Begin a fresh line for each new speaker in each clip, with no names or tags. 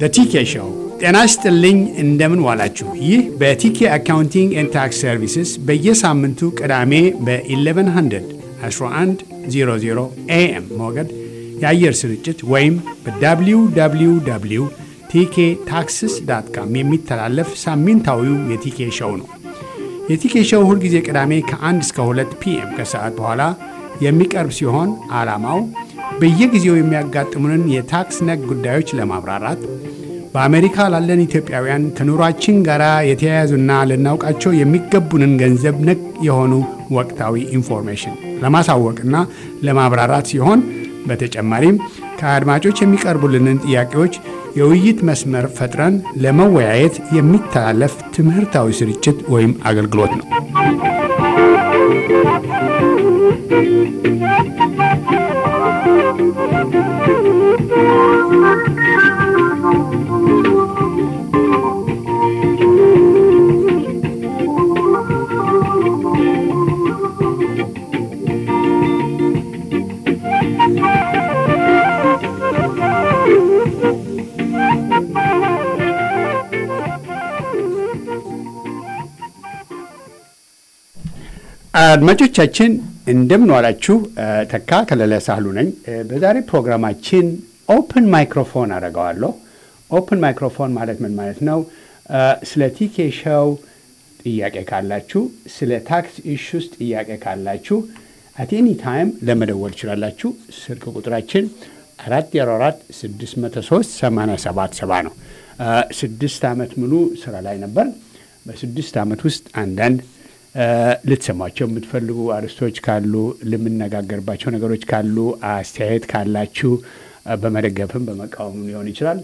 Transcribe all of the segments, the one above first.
በቲኬ ሾው ጤና ይስጥልኝ። እንደምን ዋላችሁ? ይህ በቲኬ አካውንቲንግ ኤንድ ታክስ ሰርቪስስ በየሳምንቱ ቅዳሜ በ1100 1100 ኤኤም ሞገድ የአየር ስርጭት ወይም በwww ቲኬ ታክስስ ዳት ካም የሚተላለፍ ሳምንታዊው የቲኬ ሾው ነው። የቲኬ ሾው ሁልጊዜ ቅዳሜ ከ1 እስከ 2 ፒኤም ከሰዓት በኋላ የሚቀርብ ሲሆን ዓላማው በየጊዜው የሚያጋጥሙንን የታክስ ነክ ጉዳዮች ለማብራራት በአሜሪካ ላለን ኢትዮጵያውያን ከኑሯችን ጋር የተያያዙና ልናውቃቸው የሚገቡንን ገንዘብ ነክ የሆኑ ወቅታዊ ኢንፎርሜሽን ለማሳወቅና ለማብራራት ሲሆን በተጨማሪም ከአድማጮች የሚቀርቡልንን ጥያቄዎች የውይይት መስመር ፈጥረን ለመወያየት የሚተላለፍ ትምህርታዊ ስርጭት ወይም አገልግሎት ነው። አድማጮቻችን እንደምን ዋላችሁ። ተካ ከለለ ሳህሉ ነኝ። በዛሬ ፕሮግራማችን ኦፕን ማይክሮፎን አደርገዋለሁ። ኦፕን ማይክሮፎን ማለት ምን ማለት ነው? ስለ ቲኬ ሾው ጥያቄ ካላችሁ፣ ስለ ታክስ ኢሹስ ጥያቄ ካላችሁ አት ኤኒ ታይም ለመደወል ትችላላችሁ። ስልክ ቁጥራችን አራት ዜሮ አራት ስድስት መቶ ሶስት ሰማንያ ሰባት ሰባ ነው። ስድስት ዓመት ሙሉ ስራ ላይ ነበር። በስድስት ዓመት ውስጥ አንዳንድ ልትሰሟቸው የምትፈልጉ አርዕስቶች ካሉ ልምነጋገርባቸው ነገሮች ካሉ አስተያየት ካላችሁ በመደገፍም በመቃወምም ሊሆን ይችላል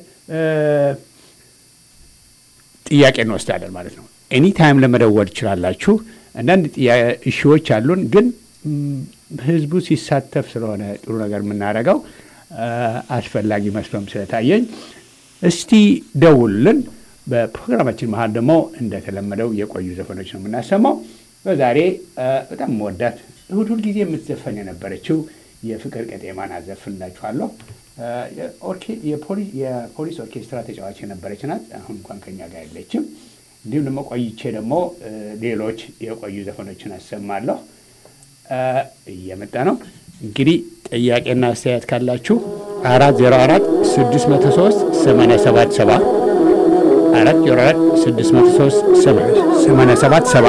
ጥያቄ እንወስዳለን ማለት ነው። ኤኒ ታይም ለመደወል ትችላላችሁ። አንዳንድ እሺዎች አሉን፣ ግን ህዝቡ ሲሳተፍ ስለሆነ ጥሩ ነገር የምናደርገው አስፈላጊ መስሎም ስለታየኝ እስቲ ደውሉልን። በፕሮግራማችን መሀል ደግሞ እንደተለመደው የቆዩ ዘፈኖች ነው የምናሰማው። በዛሬ በጣም መወዳት እሁድ ሁልጊዜ የምትዘፈን የነበረችው የፍቅር ቀጤማን አዘፍንላችኋለሁ። የፖሊስ ኦርኬስትራ ተጫዋች የነበረች ናት። አሁን እንኳን ከኛ ጋር የለችም። እንዲሁም ደግሞ ቆይቼ ደግሞ ሌሎች የቆዩ ዘፈኖችን አሰማለሁ። እየመጣ ነው እንግዲህ ጥያቄና አስተያየት ካላችሁ አራት ዜሮ አራት ስድስት መቶ ሶስት ሰማንያ ሰባት ሰባ አራት ዜሮ አራት ስድስት መቶ ሶስት ሰማንያ ሰባት ሰባ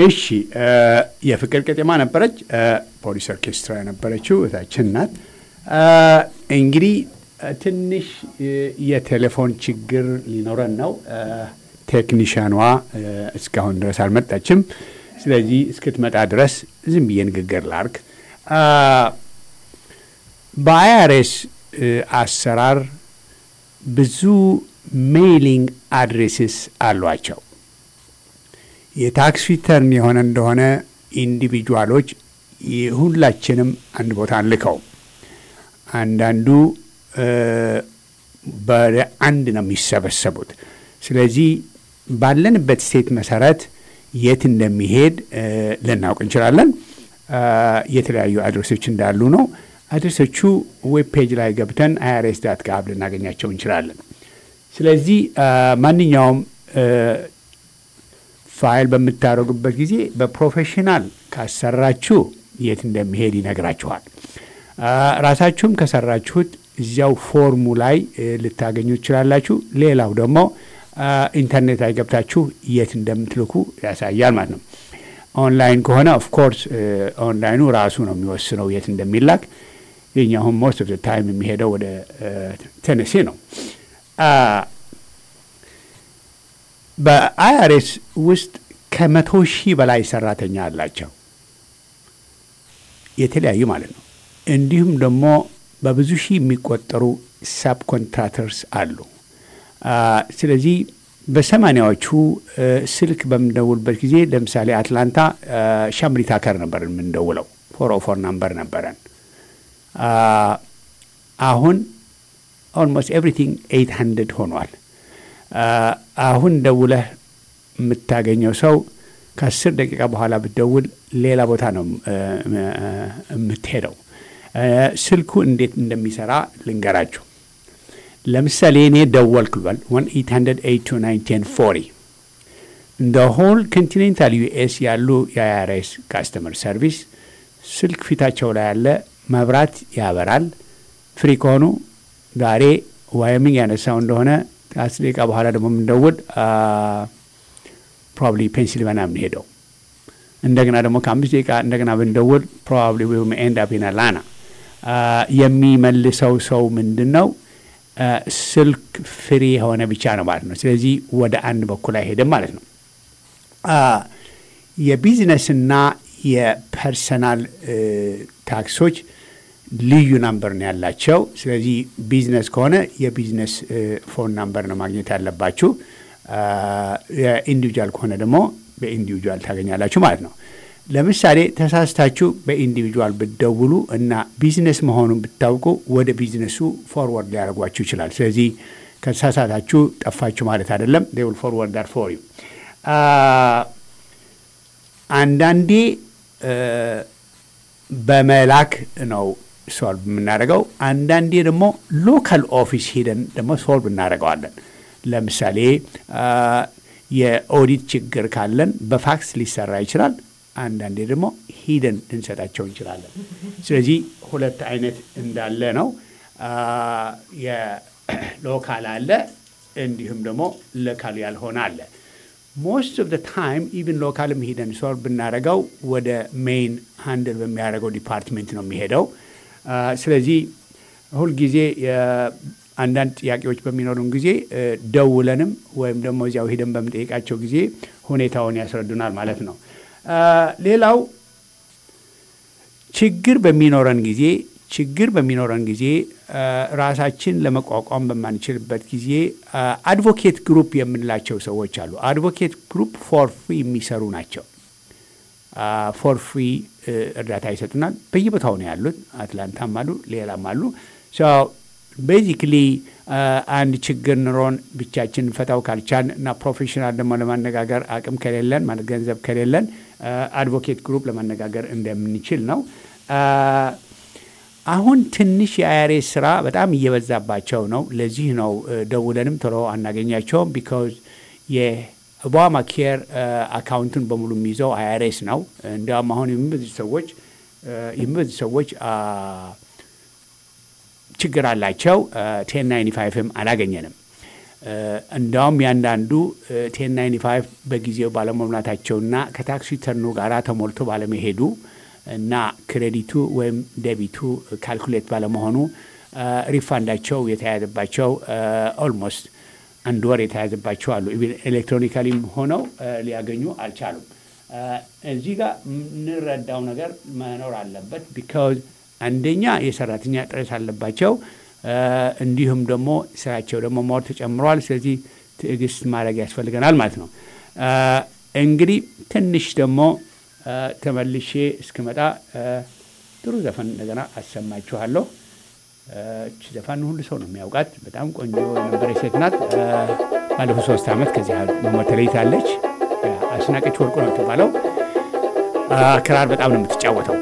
እሺ የፍቅር ቄጤማ ነበረች። ፖሊስ ኦርኬስትራ የነበረችው እታችን ናት። እንግዲህ ትንሽ የቴሌፎን ችግር ሊኖረን ነው። ቴክኒሽያኗ እስካሁን ድረስ አልመጣችም። ስለዚህ እስክትመጣ ድረስ ዝም ብዬ ንግግር ላርግ። በአይአርኤስ አሰራር ብዙ ሜይሊንግ አድሬስስ አሏቸው። የታክስ ሪተርን የሆነ እንደሆነ ኢንዲቪጁዋሎች ሁላችንም አንድ ቦታ አንልከው። አንዳንዱ በአንድ ነው የሚሰበሰቡት። ስለዚህ ባለንበት ስቴት መሰረት የት እንደሚሄድ ልናውቅ እንችላለን። የተለያዩ አድሬሶች እንዳሉ ነው። አድሬሶቹ ዌብ ፔጅ ላይ ገብተን አይአርኤስ ዳት ጋብ ልናገኛቸው እንችላለን። ስለዚህ ማንኛውም ፋይል በምታደርጉበት ጊዜ በፕሮፌሽናል ካሰራችሁ የት እንደሚሄድ ይነግራችኋል። ራሳችሁም ከሰራችሁት እዚያው ፎርሙ ላይ ልታገኙ ትችላላችሁ። ሌላው ደግሞ ኢንተርኔት ላይ ገብታችሁ የት እንደምትልኩ ያሳያል ማለት ነው። ኦንላይን ከሆነ ኦፍኮርስ ኦንላይኑ ራሱ ነው የሚወስነው የት እንደሚላክ። የኛሁም ሞስት ኦፍ ታይም የሚሄደው ወደ ቴነሴ ነው። በአይአርኤስ ውስጥ ከመቶ ሺህ በላይ ሰራተኛ አላቸው፣ የተለያዩ ማለት ነው። እንዲሁም ደግሞ በብዙ ሺህ የሚቆጠሩ ሳብ ኮንትራክተርስ አሉ። ስለዚህ በሰማኒያዎቹ ስልክ በምንደውልበት ጊዜ ለምሳሌ አትላንታ ሻምሪ ታከር ነበር የምንደውለው፣ ፎር ኦ ፎር ናምበር ነበረን። አሁን ኦልሞስት ኤቭሪቲንግ ኤይት ሀንድርድ ሆኗል። አሁን ደውለህ የምታገኘው ሰው ከአስር ደቂቃ በኋላ ብትደውል ሌላ ቦታ ነው የምትሄደው። ስልኩ እንዴት እንደሚሰራ ልንገራችሁ። ለምሳሌ እኔ ደወልኩ ልበል ዋን ኤይት ሀንድረድ ኤይት ቱ ናይን ቴን ፎሪ እንደ ሆል ኮንቲኔንታል ዩኤስ ያሉ የአይአርኤስ ካስተመር ሰርቪስ ስልክ ፊታቸው ላይ ያለ መብራት ያበራል። ፍሪ ከሆኑ ዛሬ ዋይሚንግ ያነሳው እንደሆነ ከአስር ደቂቃ በኋላ ደግሞ የምንደውል ፕሮባብሊ ፔንሲልቫኒያ የምንሄደው እንደገና ደግሞ ከአምስት ደቂቃ እንደገና ብንደውል ፕሮባብሊ ኤንድ አፕ ኢን አትላንታ የሚመልሰው ሰው ምንድን ነው ስልክ ፍሪ የሆነ ብቻ ነው ማለት ነው። ስለዚህ ወደ አንድ በኩል አይሄድም ማለት ነው። የቢዝነስና የፐርሰናል ታክሶች ልዩ ናምበር ነው ያላቸው። ስለዚህ ቢዝነስ ከሆነ የቢዝነስ ፎን ናምበር ነው ማግኘት ያለባችሁ። የኢንዲቪጁዋል ከሆነ ደግሞ በኢንዲቪጁዋል ታገኛላችሁ ማለት ነው። ለምሳሌ ተሳስታችሁ በኢንዲቪጁዋል ብትደውሉ እና ቢዝነስ መሆኑን ብታውቁ ወደ ቢዝነሱ ፎርወርድ ሊያደርጓችሁ ይችላል። ስለዚህ ከተሳሳታችሁ ጠፋችሁ ማለት አይደለም። ዴውል ፎርወርድ ዳር ፎር ዩ አንዳንዴ በመላክ ነው ሶልቭ የምናደርገው። አንዳንዴ ደግሞ ሎካል ኦፊስ ሄደን ደግሞ ሶልቭ እናደርገዋለን። ለምሳሌ የኦዲት ችግር ካለን በፋክስ ሊሰራ ይችላል። አንዳንዴ ደግሞ ሂደን ልንሰጣቸው እንችላለን። ስለዚህ ሁለት አይነት እንዳለ ነው። የሎካል አለ፣ እንዲሁም ደግሞ ሎካል ያልሆነ አለ። ሞስት ኦፍ ታይም ኢቭን ሎካልም ሂደን ሶልቭ ብናደርገው ወደ ሜይን ሃንድል በሚያደርገው ዲፓርትሜንት ነው የሚሄደው። ስለዚህ ሁልጊዜ አንዳንድ ጥያቄዎች በሚኖሩን ጊዜ ደውለንም ወይም ደግሞ እዚያው ሂደን በምንጠይቃቸው ጊዜ ሁኔታውን ያስረዱናል ማለት ነው። ሌላው ችግር በሚኖረን ጊዜ ችግር በሚኖረን ጊዜ ራሳችን ለመቋቋም በማንችልበት ጊዜ አድቮኬት ግሩፕ የምንላቸው ሰዎች አሉ። አድቮኬት ግሩፕ ፎር ፍሪ የሚሰሩ ናቸው። ፎር ፍሪ እርዳታ ይሰጡናል። በየቦታው ነው ያሉት። አትላንታም አሉ፣ ሌላም አሉ። ቤዚክሊ አንድ ችግር ኑሮን ብቻችን ፈታው ካልቻን እና ፕሮፌሽናል ደግሞ ለማነጋገር አቅም ከሌለን ማለት ገንዘብ ከሌለን አድቮኬት ግሩፕ ለማነጋገር እንደምንችል ነው። አሁን ትንሽ የአይአርኤስ ስራ በጣም እየበዛባቸው ነው። ለዚህ ነው ደውለንም ቶሎ አናገኛቸውም። ቢካዝ የኦባማ ኬር አካውንቱን በሙሉ የሚይዘው አይአርኤስ ነው። እንዲያውም አሁን የሚበዙ ሰዎች የሚበዙ ሰዎች ችግር አላቸው። ቴን ናይንቲ ፋይቭም አላገኘንም። እንዳውም ያንዳንዱ ቴን ናይንቲ ፋይቭ በጊዜው ባለመሙላታቸውና ከታክስ ሪተርኑ ጋራ ተሞልቶ ባለመሄዱ እና ክሬዲቱ ወይም ደቢቱ ካልኩሌት ባለመሆኑ ሪፋንዳቸው የተያዘባቸው ኦልሞስት አንድ ወር የተያዘባቸው አሉ። ኤሌክትሮኒካሊም ሆነው ሊያገኙ አልቻሉም። እዚህ ጋር የምንረዳው ነገር መኖር አለበት። ቢካዝ አንደኛ የሰራተኛ ጥረት አለባቸው፣ እንዲሁም ደግሞ ስራቸው ደግሞ ሞር ተጨምሯል። ስለዚህ ትዕግስት ማድረግ ያስፈልገናል ማለት ነው። እንግዲህ ትንሽ ደግሞ ተመልሼ እስክመጣ ጥሩ ዘፈን እንደገና አሰማችኋለሁ። እች ዘፈን ሁሉ ሰው ነው የሚያውቃት። በጣም ቆንጆ የነበረች ሴት ናት። ባለፉት ሶስት ዓመት ከዚህ መሞት ተለይታለች። አስናቀች ወርቁ ነው የምትባለው። ክራር በጣም ነው የምትጫወተው።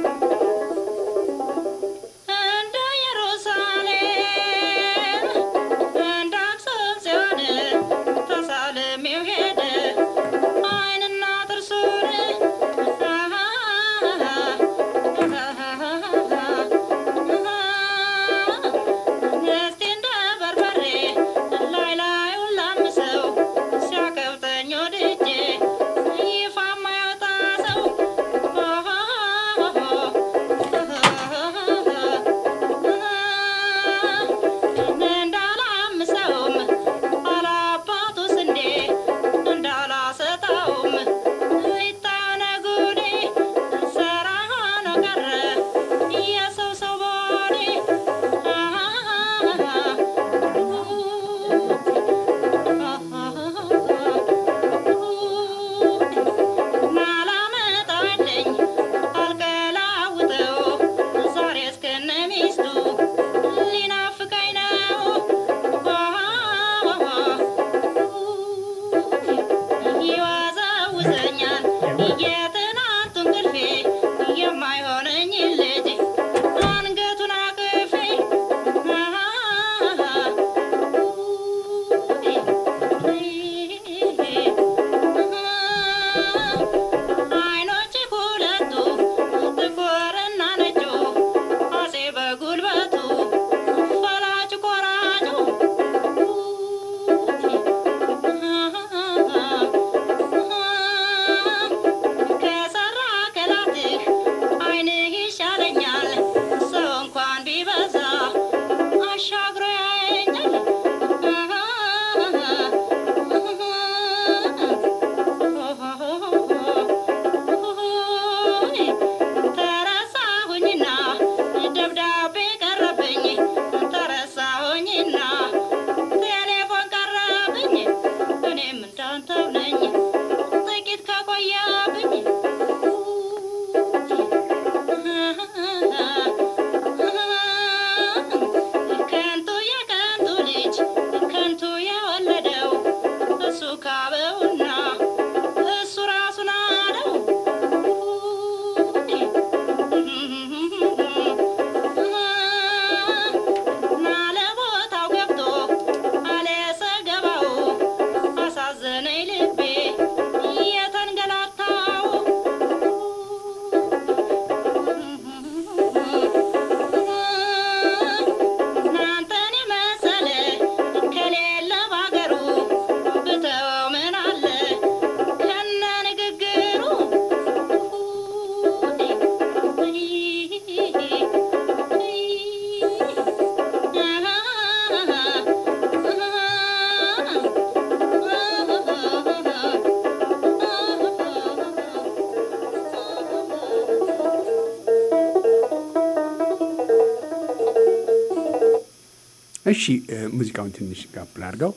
እሺ ሙዚቃውን ትንሽ ጋብል አድርገው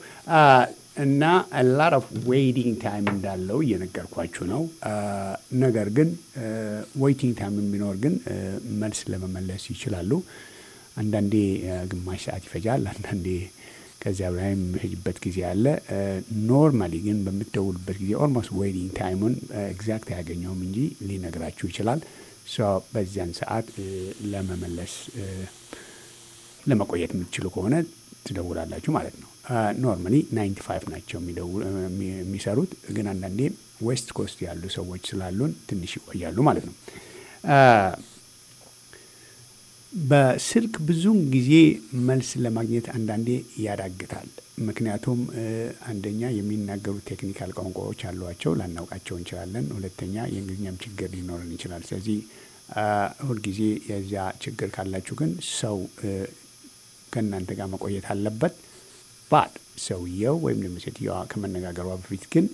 እና ላር ኦፍ ዌይቲንግ ታይም እንዳለው እየነገርኳችሁ ነው። ነገር ግን ዌይቲንግ ታይም ቢኖር ግን መልስ ለመመለስ ይችላሉ። አንዳንዴ ግማሽ ሰዓት ይፈጃል፣ አንዳንዴ ከዚያ በላይ የሚፈጅበት ጊዜ አለ። ኖርማሊ ግን በምትደውሉበት ጊዜ ኦልሞስት ዌይቲንግ ታይሙን ኤግዛክት አያገኘውም እንጂ ሊነግራችሁ ይችላል። በዚያን ሰዓት ለመመለስ ለመቆየት የምትችሉ ከሆነ ትደውላላችሁ ማለት ነው። ኖርማሊ ናይንቲ ፋይቭ ናቸው የሚሰሩት፣ ግን አንዳንዴ ዌስት ኮስት ያሉ ሰዎች ስላሉን ትንሽ ይቆያሉ ማለት ነው። በስልክ ብዙውን ጊዜ መልስ ለማግኘት አንዳንዴ ያዳግታል። ምክንያቱም አንደኛ የሚናገሩ ቴክኒካል ቋንቋዎች አሏቸው፣ ላናውቃቸው እንችላለን። ሁለተኛ የእንግሊዝኛም ችግር ሊኖረን ይችላል። ስለዚህ ሁልጊዜ የዚያ ችግር ካላችሁ ግን ሰው ከእናንተ ጋር መቆየት አለበት። ባድ ሰውየው ወይም ደግሞ ሴትየዋ ከመነጋገሯ በፊት ግን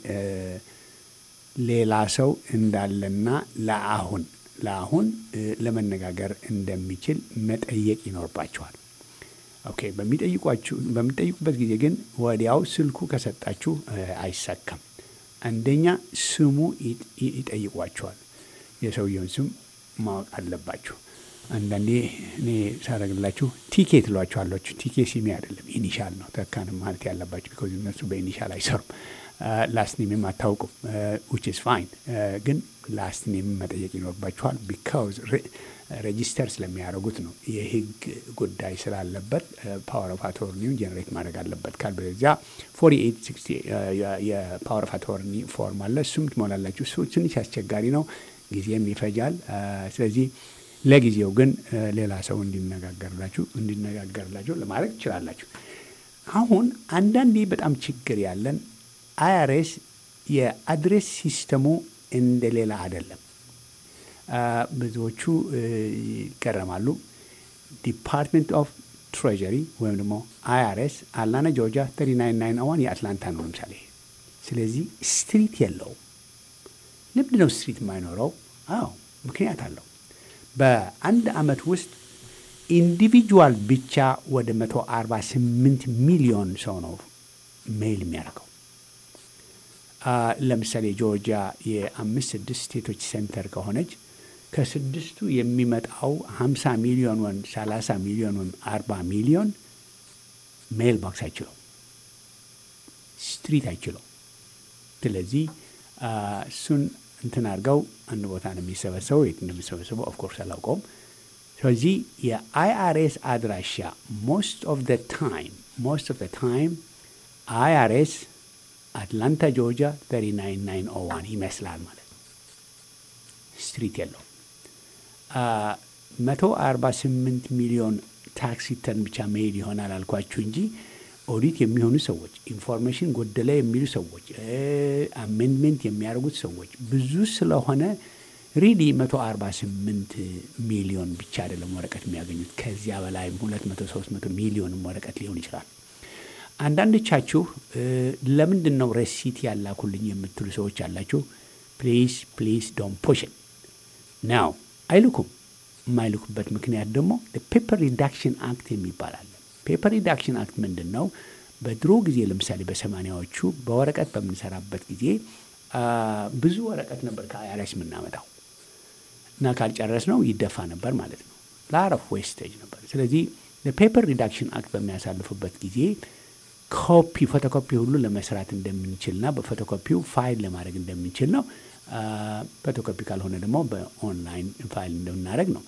ሌላ ሰው እንዳለና ለአሁን ለአሁን ለመነጋገር እንደሚችል መጠየቅ ይኖርባቸዋል። ኦኬ በሚጠይቋችሁ በሚጠይቁበት ጊዜ ግን ወዲያው ስልኩ ከሰጣችሁ አይሳካም። አንደኛ ስሙ ይጠይቋቸዋል። የሰውየውን ስም ማወቅ አለባችሁ። አንዳንዴ እኔ ሳደርግላችሁ ቲኬ ትሏችኋላችሁ። ቲኬ ሲሜ አይደለም ኢኒሻል ነው ተካንም ማለት ያለባችሁ ቢኮዝ እነሱ በኢኒሻል አይሰሩም። ላስት ኔምም አታውቁም ዊች ኢዝ ፋይን። ግን ላስት ኔምም መጠየቅ ይኖርባችኋል ቢካውዝ ሬጂስተር ስለሚያደርጉት ነው። የህግ ጉዳይ ስላለበት ፓወር ኦፍ አቶርኒውን ጀነሬት ማድረግ አለበት። ካልበለዚያ ፎርቲ ኤይት ሲክስቲ የፓወር ኦፍ አቶርኒ ፎርም አለ። እሱም ትሞላላችሁ። እሱ ትንሽ አስቸጋሪ ነው፣ ጊዜም ይፈጃል። ስለዚህ ለጊዜው ግን ሌላ ሰው እንዲነጋገርላችሁ እንዲነጋገርላችሁ ለማድረግ ትችላላችሁ። አሁን አንዳንዴ በጣም ችግር ያለን አይአርኤስ የአድሬስ ሲስተሙ እንደ ሌላ አይደለም። ብዙዎቹ ይገረማሉ። ዲፓርትመንት ኦፍ ትሬዠሪ ወይም ደግሞ አይአርኤስ አላና ጆርጂያ ተሪ ናይን ናይን ዋን የአትላንታ ነው ለምሳሌ። ስለዚህ ስትሪት የለውም። ለምንድን ነው ስትሪት የማይኖረው? አዎ ምክንያት አለው። በአንድ ዓመት ውስጥ ኢንዲቪጁዋል ብቻ ወደ 148 ሚሊዮን ሰው ነው ሜይል የሚያደርገው። ለምሳሌ ጆርጂያ የአምስት ስድስት ስቴቶች ሴንተር ከሆነች ከስድስቱ የሚመጣው 50 ሚሊዮን ወይም 30 ሚሊዮን ወይም 40 ሚሊዮን ሜይል ቦክስ አይችለው፣ ስትሪት አይችለው። ስለዚህ እሱን እንትን አድርገው አንድ ቦታ ነው የሚሰበሰበው። የት እንደሚሰበሰበው ኦፍኮርስ አላውቀውም። ስለዚህ የአይአርኤስ አድራሻ ሞስት ኦፍ ዘ ታይም ሞስት ኦፍ ዘ ታይም አይአርኤስ አትላንታ ጆርጂያ 39901 ይመስላል ማለት ነው። ስትሪት የለውም። 148 ሚሊዮን ታክስ ሪተርን ብቻ መሄድ ይሆናል አልኳችሁ እንጂ ኦዲት የሚሆኑ ሰዎች፣ ኢንፎርሜሽን ጎደለ የሚሉ ሰዎች፣ አሜንድሜንት የሚያደርጉት ሰዎች ብዙ ስለሆነ ሪሊ 148 ሚሊዮን ብቻ አይደለም ወረቀት የሚያገኙት ከዚያ በላይም 200 300 ሚሊዮንም ወረቀት ሊሆን ይችላል። አንዳንዶቻችሁ ለምንድን ነው ረሲት ያላኩልኝ የምትሉ ሰዎች አላችሁ። ፕሊዝ ፕሊዝ ዶን ፑሽ ናው አይልኩም። የማይልኩበት ምክንያት ደግሞ ፔፐር ሪዳክሽን አክት የሚባል አለ። ፔፐር ሪዳክሽን አክት ምንድን ነው? በድሮ ጊዜ ለምሳሌ በሰማኒያዎቹ በወረቀት በምንሰራበት ጊዜ ብዙ ወረቀት ነበር ከአይአርኤስ የምናመጣው እና ካልጨረስ ነው ይደፋ ነበር ማለት ነው። ላረፍ ዌስቴጅ ነበር። ስለዚህ ፔፐር ሪዳክሽን አክት በሚያሳልፉበት ጊዜ ኮፒ ፎቶኮፒ ሁሉ ለመስራት እንደምንችልና በፎቶኮፒው ፋይል ለማድረግ እንደምንችል ነው። ፎቶኮፒ ካልሆነ ደግሞ በኦንላይን ፋይል እንደምናደርግ ነው።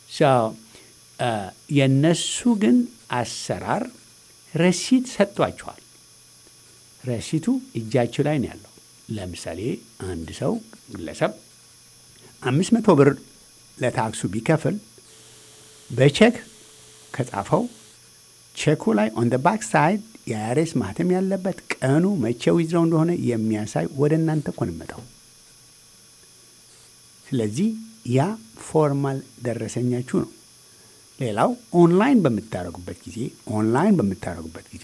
የእነሱ ግን አሰራር ረሲት ሰጥቷቸዋል። ረሲቱ እጃቸው ላይ ነው ያለው። ለምሳሌ አንድ ሰው ግለሰብ አምስት መቶ ብር ለታክሱ ቢከፍል በቼክ ከጻፈው ቼኩ ላይ ኦን ደ ባክ ሳይድ የአይአርኤስ ማህተም ያለበት ቀኑ መቼ ዊዝድሮው እንደሆነ የሚያሳይ ወደ እናንተ እኮ ነው የሚመጣው። ስለዚህ ያ ፎርማል ደረሰኛችሁ ነው። ሌላው ኦንላይን በምታደርጉበት ጊዜ ኦንላይን በምታደርጉበት ጊዜ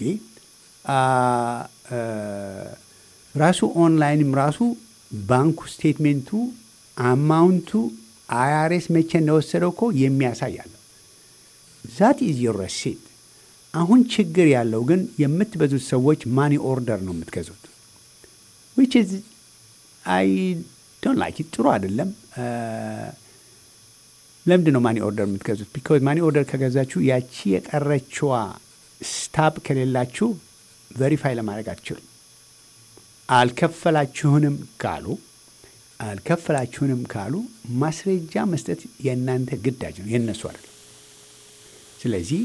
ራሱ ኦንላይንም ራሱ ባንኩ ስቴትሜንቱ አማውንቱ አይአርኤስ መቼ እንደወሰደው እኮ የሚያሳይ አለው። ዛት ኢዝ ዮር ረሲት። አሁን ችግር ያለው ግን የምትበዙት ሰዎች ማኒ ኦርደር ነው የምትገዙት። ዊች ኢዝ አይ ዶንት ላይክ ጥሩ አይደለም። ለምንድን ነው ማኒ ኦርደር የምትገዙት? ቢካዝ ማኒ ኦርደር ከገዛችሁ ያቺ የቀረችዋ ስታፕ ከሌላችሁ ቨሪፋይ ለማድረግ አትችሉም። አልከፈላችሁንም ካሉ አልከፈላችሁንም ካሉ ማስረጃ መስጠት የእናንተ ግዳጅ ነው፣ የእነሱ አይደለም። ስለዚህ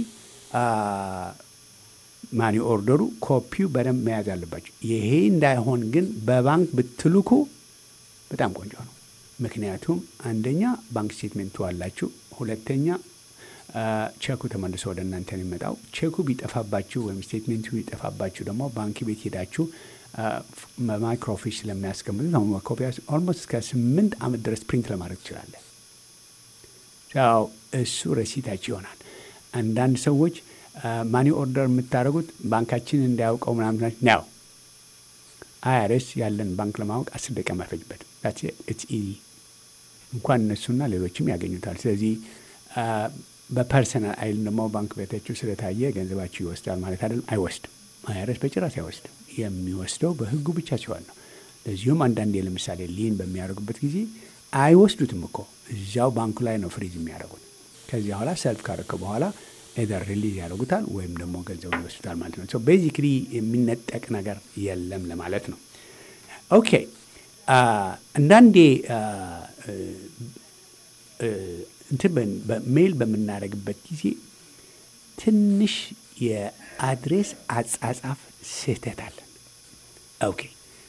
ማኒ ኦርደሩ ኮፒው በደንብ መያዝ አለባቸው። ይሄ እንዳይሆን ግን በባንክ ብትልኩ በጣም ቆንጆ ነው። ምክንያቱም አንደኛ ባንክ ስቴትሜንቱ አላችሁ፣ ሁለተኛ ቼኩ ተመልሶ ወደ እናንተ ነው የሚመጣው። ቼኩ ቢጠፋባችሁ ወይም ስቴትሜንቱ ቢጠፋባችሁ ደግሞ ባንክ ቤት ሄዳችሁ በማይክሮፊሽ ስለሚያስቀምጡት አሁን ኮፒያ ኦልሞስት እስከ ስምንት ዓመት ድረስ ፕሪንት ለማድረግ ትችላለን። ያው እሱ ረሲታችሁ ይሆናል። አንዳንድ ሰዎች ማኒ ኦርደር የምታደርጉት ባንካችን እንዳያውቀው ምናምን ነው። አይአርኤስ ያለን ባንክ ለማወቅ አስር ደቂቃ አይፈጅበትም። ኢትስ ኢዚ እንኳን እነሱና ሌሎችም ያገኙታል። ስለዚህ በፐርሰናል አይልም ደግሞ ባንክ ቤታችሁ ስለታየ ገንዘባችሁ ይወስዳል ማለት አይደለም። አይወስድም። አይአርኤስ በጭራሽ አይወስድም። የሚወስደው በህጉ ብቻ ሲሆን ነው። ለዚሁም አንዳንዴ ለምሳሌ ሊን በሚያደርጉበት ጊዜ አይወስዱትም እኮ እዚያው ባንኩ ላይ ነው ፍሪዝ የሚያደርጉት። ከዚህ በኋላ ሰልፍ ካረከ በኋላ ኤደር ሪሊዝ ያደርጉታል ወይም ደግሞ ገንዘቡ ይወስዱታል ማለት ነው። ቤዚክሊ የሚነጠቅ ነገር የለም ለማለት ነው። ኦኬ አንዳንዴ እንትን በሜል በምናደርግበት ጊዜ ትንሽ የአድሬስ አጻጻፍ ስህተት አለን። ኦኬ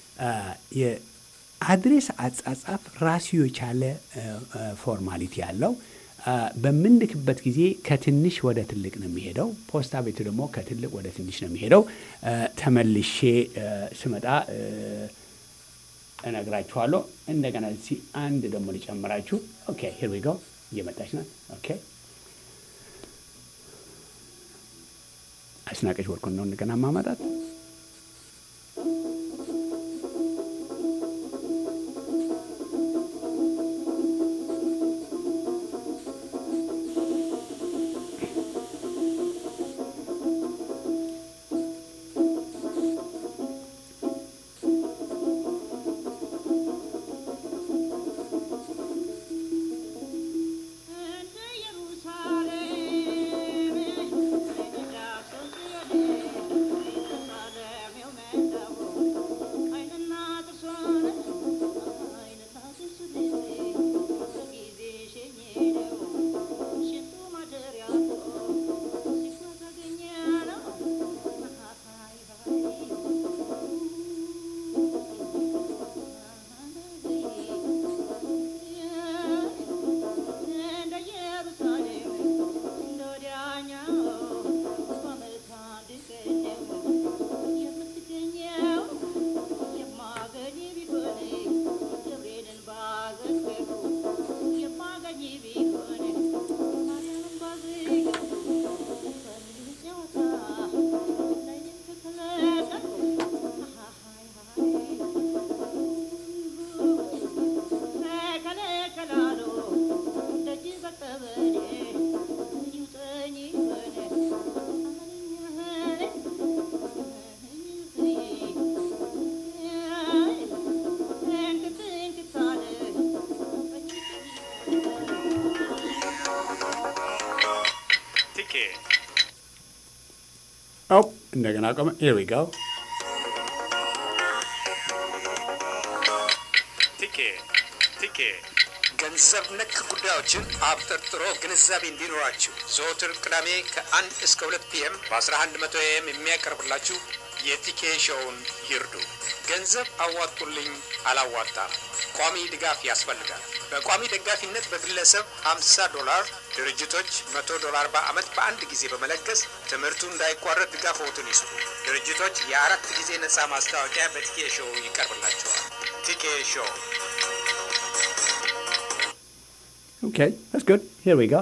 የአድሬስ አጻጻፍ ራሱ የቻለ ፎርማሊቲ ያለው በምንልክበት ጊዜ ከትንሽ ወደ ትልቅ ነው የሚሄደው። ፖስታ ቤቱ ደግሞ ከትልቅ ወደ ትንሽ ነው የሚሄደው። ተመልሼ ስመጣ እነግራችኋለሁ። እንደገና እዚህ አንድ ደግሞ ሊጨምራችሁ። ኦኬ ሂር ዊ ጎ እየመጣች ናት። ኦኬ አስናቀች ወርቁን ነው እንደገና ማመጣት እንደገና ቆመ። ሂር ዊ ጎ
ቲኬ ቲኬ ገንዘብ ነክ ጉዳዮችን አብጠርጥሮ ግንዛቤ እንዲኖራችሁ ዘወትር ቅዳሜ ከአንድ እስከ ሁለት ፒኤም በ1100 ኤም የሚያቀርብላችሁ የቲኬ ሾውን ይርዱ። ገንዘብ አዋጡልኝ አላዋጣም፣ ቋሚ ድጋፍ ያስፈልጋል። በቋሚ ደጋፊነት በግለሰብ 50 ዶላር፣ ድርጅቶች 100 ዶላር በዓመት በአንድ ጊዜ በመለገስ ትምህርቱ እንዳይቋረጥ ድጋፍዎትን ይስጡ። ድርጅቶች የአራት ጊዜ ነፃ ማስታወቂያ በቲኬ ሾው ይቀርብላቸዋል። ቲኬ ሾው
Okay, that's good. Here we go.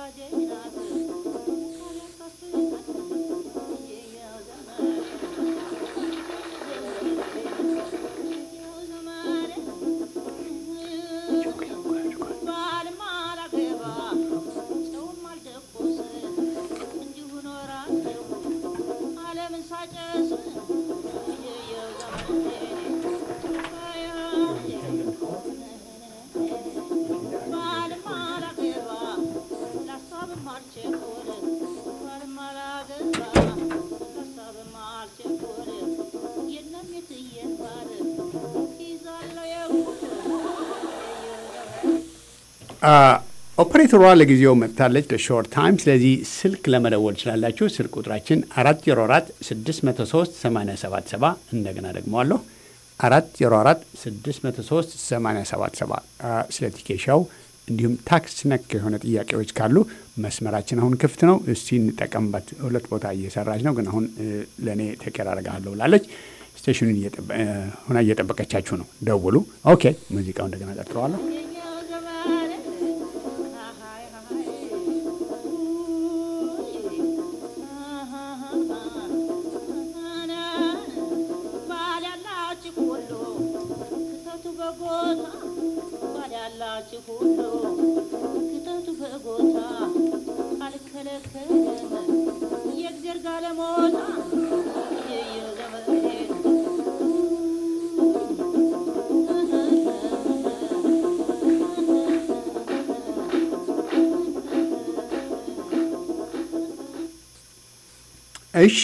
ኦፕሬተሯ ለጊዜው መጥታለች ለሾርት ታይም። ስለዚህ ስልክ ለመደወል ትችላላችሁ። ስልክ ቁጥራችን አራት ዜሮ አራት ስድስት መቶ ሶስት ሰማንያ ሰባት ሰባ እንደገና ደግመዋለሁ አራት ዜሮ አራት ስድስት መቶ ሶስት ሰማንያ ሰባት ሰባ ስለ ቲኬሻው እንዲሁም ታክስ ነክ የሆነ ጥያቄዎች ካሉ መስመራችን አሁን ክፍት ነው። እስቲ እንጠቀምበት። ሁለት ቦታ እየሰራች ነው፣ ግን አሁን ለእኔ ተቀር አደርግሃለሁ ብላለች። ስቴሽኑን ሆና እየጠበቀቻችሁ ነው። ደውሉ። ኦኬ፣ ሙዚቃው እንደገና ጠርተዋለሁ። እሺ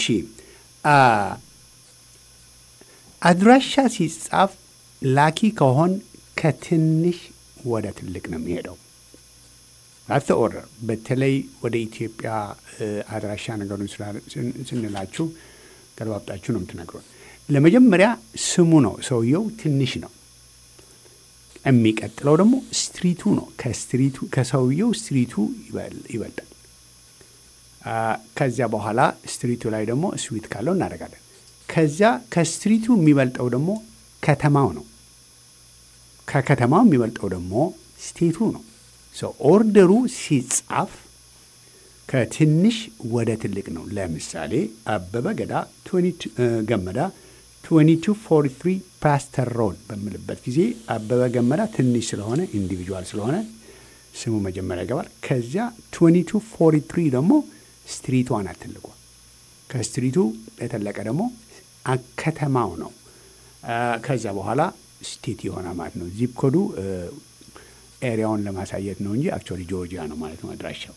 አድራሻ ሲጻፍ ላኪ ከሆን ከትንሽ ወደ ትልቅ ነው የሚሄደው። አተ ኦርደር በተለይ ወደ ኢትዮጵያ አድራሻ ነገሩን ስንላችሁ ገለባብጣችሁ ነው የምትነግሩን። ለመጀመሪያ ስሙ ነው፣ ሰውየው ትንሽ ነው። የሚቀጥለው ደግሞ ስትሪቱ ነው። ከስትሪቱ ከሰውየው ስትሪቱ ይበልጣል። ከዚያ በኋላ ስትሪቱ ላይ ደግሞ ስዊት ካለው እናደርጋለን። ከዚያ ከስትሪቱ የሚበልጠው ደግሞ ከተማው ነው። ከከተማው የሚበልጠው ደግሞ ስቴቱ ነው። ኦርደሩ ሲጻፍ ከትንሽ ወደ ትልቅ ነው። ለምሳሌ አበበ ገዳ ገመዳ 2243 ፓስተር ሮድ በምልበት ጊዜ አበበ ገመዳ ትንሽ ስለሆነ ኢንዲቪጁዋል ስለሆነ ስሙ መጀመሪያ ይገባል። ከዚያ 2243 ደግሞ ስትሪቷ ናት ትልቋ። ከስትሪቱ የተለቀ ደግሞ ከተማው ነው። ከዚያ በኋላ ስቴት የሆነ ማለት ነው። ዚፕ ኮዱ ኤሪያውን ለማሳየት ነው እንጂ አክቹዋሊ ጆርጂያ ነው ማለት ነው አድራሻው።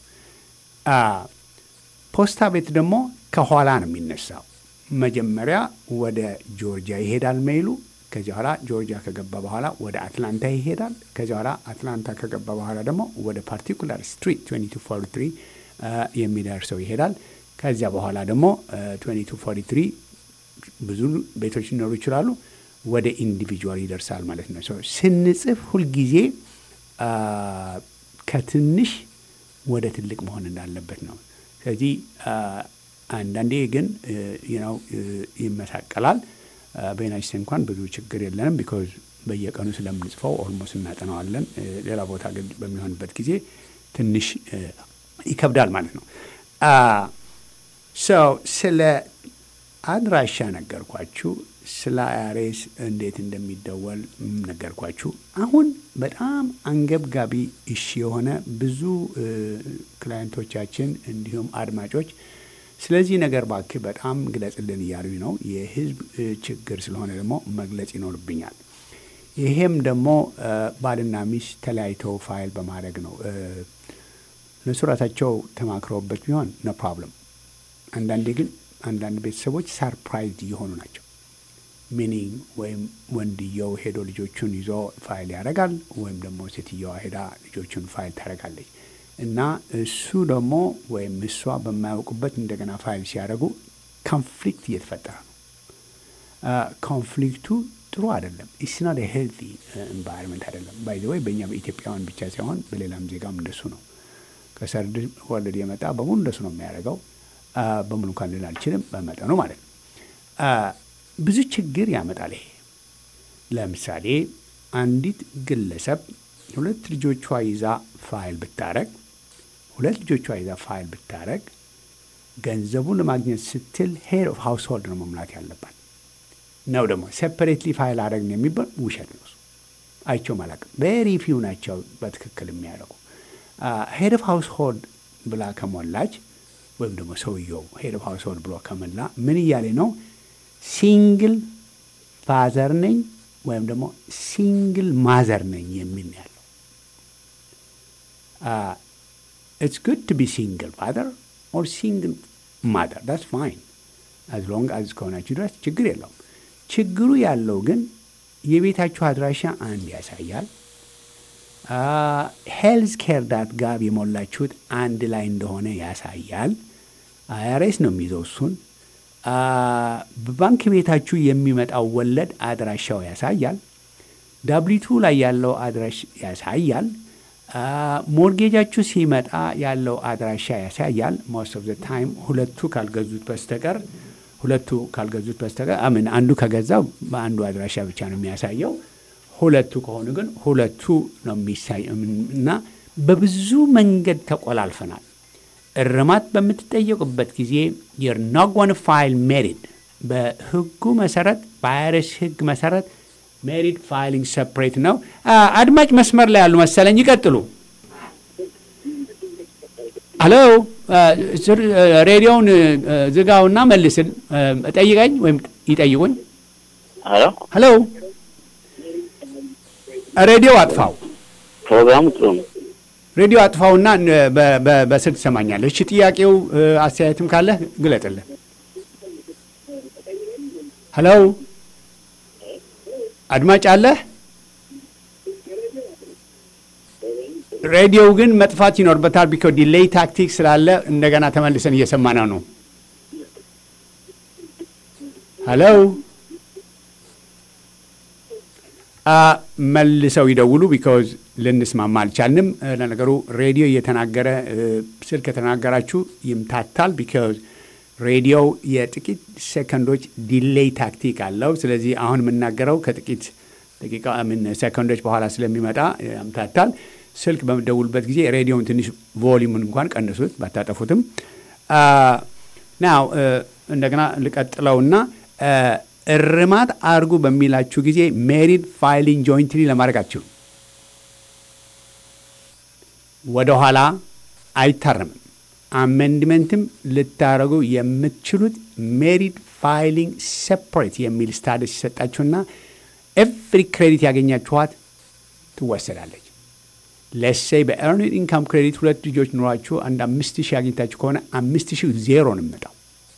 ፖስታ ቤት ደግሞ ከኋላ ነው የሚነሳው። መጀመሪያ ወደ ጆርጂያ ይሄዳል ሜይሉ። ከዚህ በኋላ ጆርጂያ ከገባ በኋላ ወደ አትላንታ ይሄዳል። ከዚህ በኋላ አትላንታ ከገባ በኋላ ደግሞ ወደ ፓርቲኩላር ስትሪት 2243 የሚደርሰው ይሄዳል። ከዚያ በኋላ ደግሞ 2243 ብዙ ቤቶች ሊኖሩ ይችላሉ። ወደ ኢንዲቪጁዋል ይደርሳል ማለት ነው። ስንጽፍ ሁልጊዜ ከትንሽ ወደ ትልቅ መሆን እንዳለበት ነው። ስለዚህ አንዳንዴ ግን ነው ይመሳቀላል። በዩናይት ስቴትስ እንኳን ብዙ ችግር የለንም ቢኮዝ በየቀኑ ስለምንጽፈው ኦልሞስት እናጠናዋለን። ሌላ ቦታ ግን በሚሆንበት ጊዜ ትንሽ ይከብዳል ማለት ነው። ሰው ስለ አድራሻ ነገርኳችሁ። ስለ አያሬስ እንዴት እንደሚደወል ነገርኳችሁ። አሁን በጣም አንገብጋቢ እሺ የሆነ ብዙ ክላይንቶቻችን እንዲሁም አድማጮች ስለዚህ ነገር ባክህ በጣም ግለጽልን እያሉኝ ነው። የህዝብ ችግር ስለሆነ ደግሞ መግለጽ ይኖርብኛል። ይሄም ደግሞ ባልና ሚስት ተለያይተው ፋይል በማድረግ ነው። እነሱ ራሳቸው ተማክረውበት ቢሆን ኖ ፕሮብለም። አንዳንዴ ግን አንዳንድ ቤተሰቦች ሳርፕራይዝ እየሆኑ ናቸው። ሚኒንግ ወይም ወንድየው ሄዶ ልጆቹን ይዞ ፋይል ያደርጋል፣ ወይም ደግሞ ሴትየዋ ሄዳ ልጆቹን ፋይል ታደርጋለች እና እሱ ደግሞ ወይም እሷ በማያውቁበት እንደገና ፋይል ሲያደርጉ ኮንፍሊክት እየተፈጠረ ነው። ኮንፍሊክቱ ጥሩ አይደለም። ኢስና ሄልቲ ኤንቫይሮንመንት አይደለም። ባይ ዘ ወይ በእኛ በኢትዮጵያውያን ብቻ ሳይሆን በሌላም ዜጋም እንደሱ ነው። ከሰርድ ወለድ የመጣ በሙሉ እንደሱ ነው የሚያደርገው። በሙሉ እንኳን ልል አልችልም፣ በመጠኑ ማለት ነው። ብዙ ችግር ያመጣል ይሄ። ለምሳሌ አንዲት ግለሰብ ሁለት ልጆቿ ይዛ ፋይል ብታረግ ሁለት ልጆቿ ይዛ ፋይል ብታረግ ገንዘቡን ለማግኘት ስትል ሄድ ኦፍ ሃውስሆልድ ነው መሙላት ያለባት ነው። ደግሞ ሴፐሬትሊ ፋይል አደረግን የሚባል ውሸት ነው። አይቼውም አላውቅም። ቬሪ ፊው ናቸው በትክክል የሚያደርጉ። ሄድ ኦፍ ሃውስሆልድ ብላ ከሞላች ወይም ደግሞ ሰውየው ሄድ ኦፍ ሃውስሆልድ ብሎ ከሞላ ምን እያለ ነው? ሲንግል ፋዘር ነኝ ወይም ደግሞ ሲንግል ማዘር ነኝ የሚል ነው ያለው። ኢትስ ጉድ ቱ ቢ ሲንግል ፋዘር ኦር ሲንግል ማዘር ዳትስ ፋይን አዝ ሎንግ አዝ ከሆናችሁ ድረስ ችግር የለውም። ችግሩ ያለው ግን የቤታችሁ አድራሻ አንድ ያሳያል። ሄልዝ ኬር ዳት ጋብ የሞላችሁት አንድ ላይ እንደሆነ ያሳያል። አይአርኤስ ነው የሚይዘው እሱን። በባንክ ቤታችሁ የሚመጣው ወለድ አድራሻው ያሳያል። ዳብሊቱ ላይ ያለው አድራሽ ያሳያል። ሞርጌጃችሁ ሲመጣ ያለው አድራሻ ያሳያል። ሞስት ኦፍ ዘ ታይም ሁለቱ ካልገዙት በስተቀር ሁለቱ ካልገዙት በስተቀር አምን አንዱ ከገዛው በአንዱ አድራሻ ብቻ ነው የሚያሳየው። ሁለቱ ከሆኑ ግን ሁለቱ ነው የሚሳይ እና በብዙ መንገድ ተቆላልፈናል። እርማት በምትጠየቁበት ጊዜ የር ኖት ጎን ፋይል ሜሪድ በህጉ መሰረት በአይረስ ህግ መሰረት ሜሪድ ፋይሊንግ ሰፕሬት ነው። አድማጭ መስመር ላይ ያሉ መሰለኝ፣ ይቀጥሉ። ሄሎ ሬዲዮውን ዝጋውና መልስን ጠይቀኝ ወይም ይጠይቁኝ።
ሄሎ
ሄሎ ሬዲዮ አጥፋው።
ፕሮግራሙ ጥሩ ነው።
ሬዲዮ አጥፋውና በስልክ ትሰማኛለህ። እሺ ጥያቄው አስተያየትም ካለ ግለጥልን። ሄሎ አድማጭ አለህ? ሬዲዮው ግን መጥፋት ይኖርበታል። ቢኮ ዲሌይ ታክቲክ ስላለ እንደገና ተመልሰን እየሰማነው ነው። ሄሎ መልሰው ይደውሉ። ቢካዝ ልንስማማ አልቻልንም። ለነገሩ ሬዲዮ እየተናገረ ስልክ ከተናገራችሁ ይምታታል። ቢካዝ ሬዲዮው የጥቂት ሴከንዶች ዲሌይ ታክቲክ አለው። ስለዚህ አሁን የምናገረው ከጥቂት ደቂቃ ምን ሴከንዶች በኋላ ስለሚመጣ ያምታታል። ስልክ በምደውልበት ጊዜ ሬዲዮውን ትንሽ ቮሊሙን እንኳን ቀንሱት ባታጠፉትም። ናው እንደገና ልቀጥለውና እርማት አርጉ በሚላችሁ ጊዜ ሜሪድ ፋይሊንግ ጆይንትሊ ለማድረግ አትችሉም። ወደኋላ አይታረምም። አሜንድመንትም ልታደረጉ የምትችሉት ሜሪድ ፋይሊንግ ሴፐሬት የሚል ስታደስ ይሰጣችሁና ኤቭሪ ክሬዲት ያገኛችኋት ትወሰዳለች። ለሴይ በኤርኒድ ኢንካም ክሬዲት ሁለት ልጆች ኑሯችሁ አንድ አምስት ሺህ አግኝታችሁ ከሆነ አምስት ሺህ ዜሮ ነው የሚመጣው።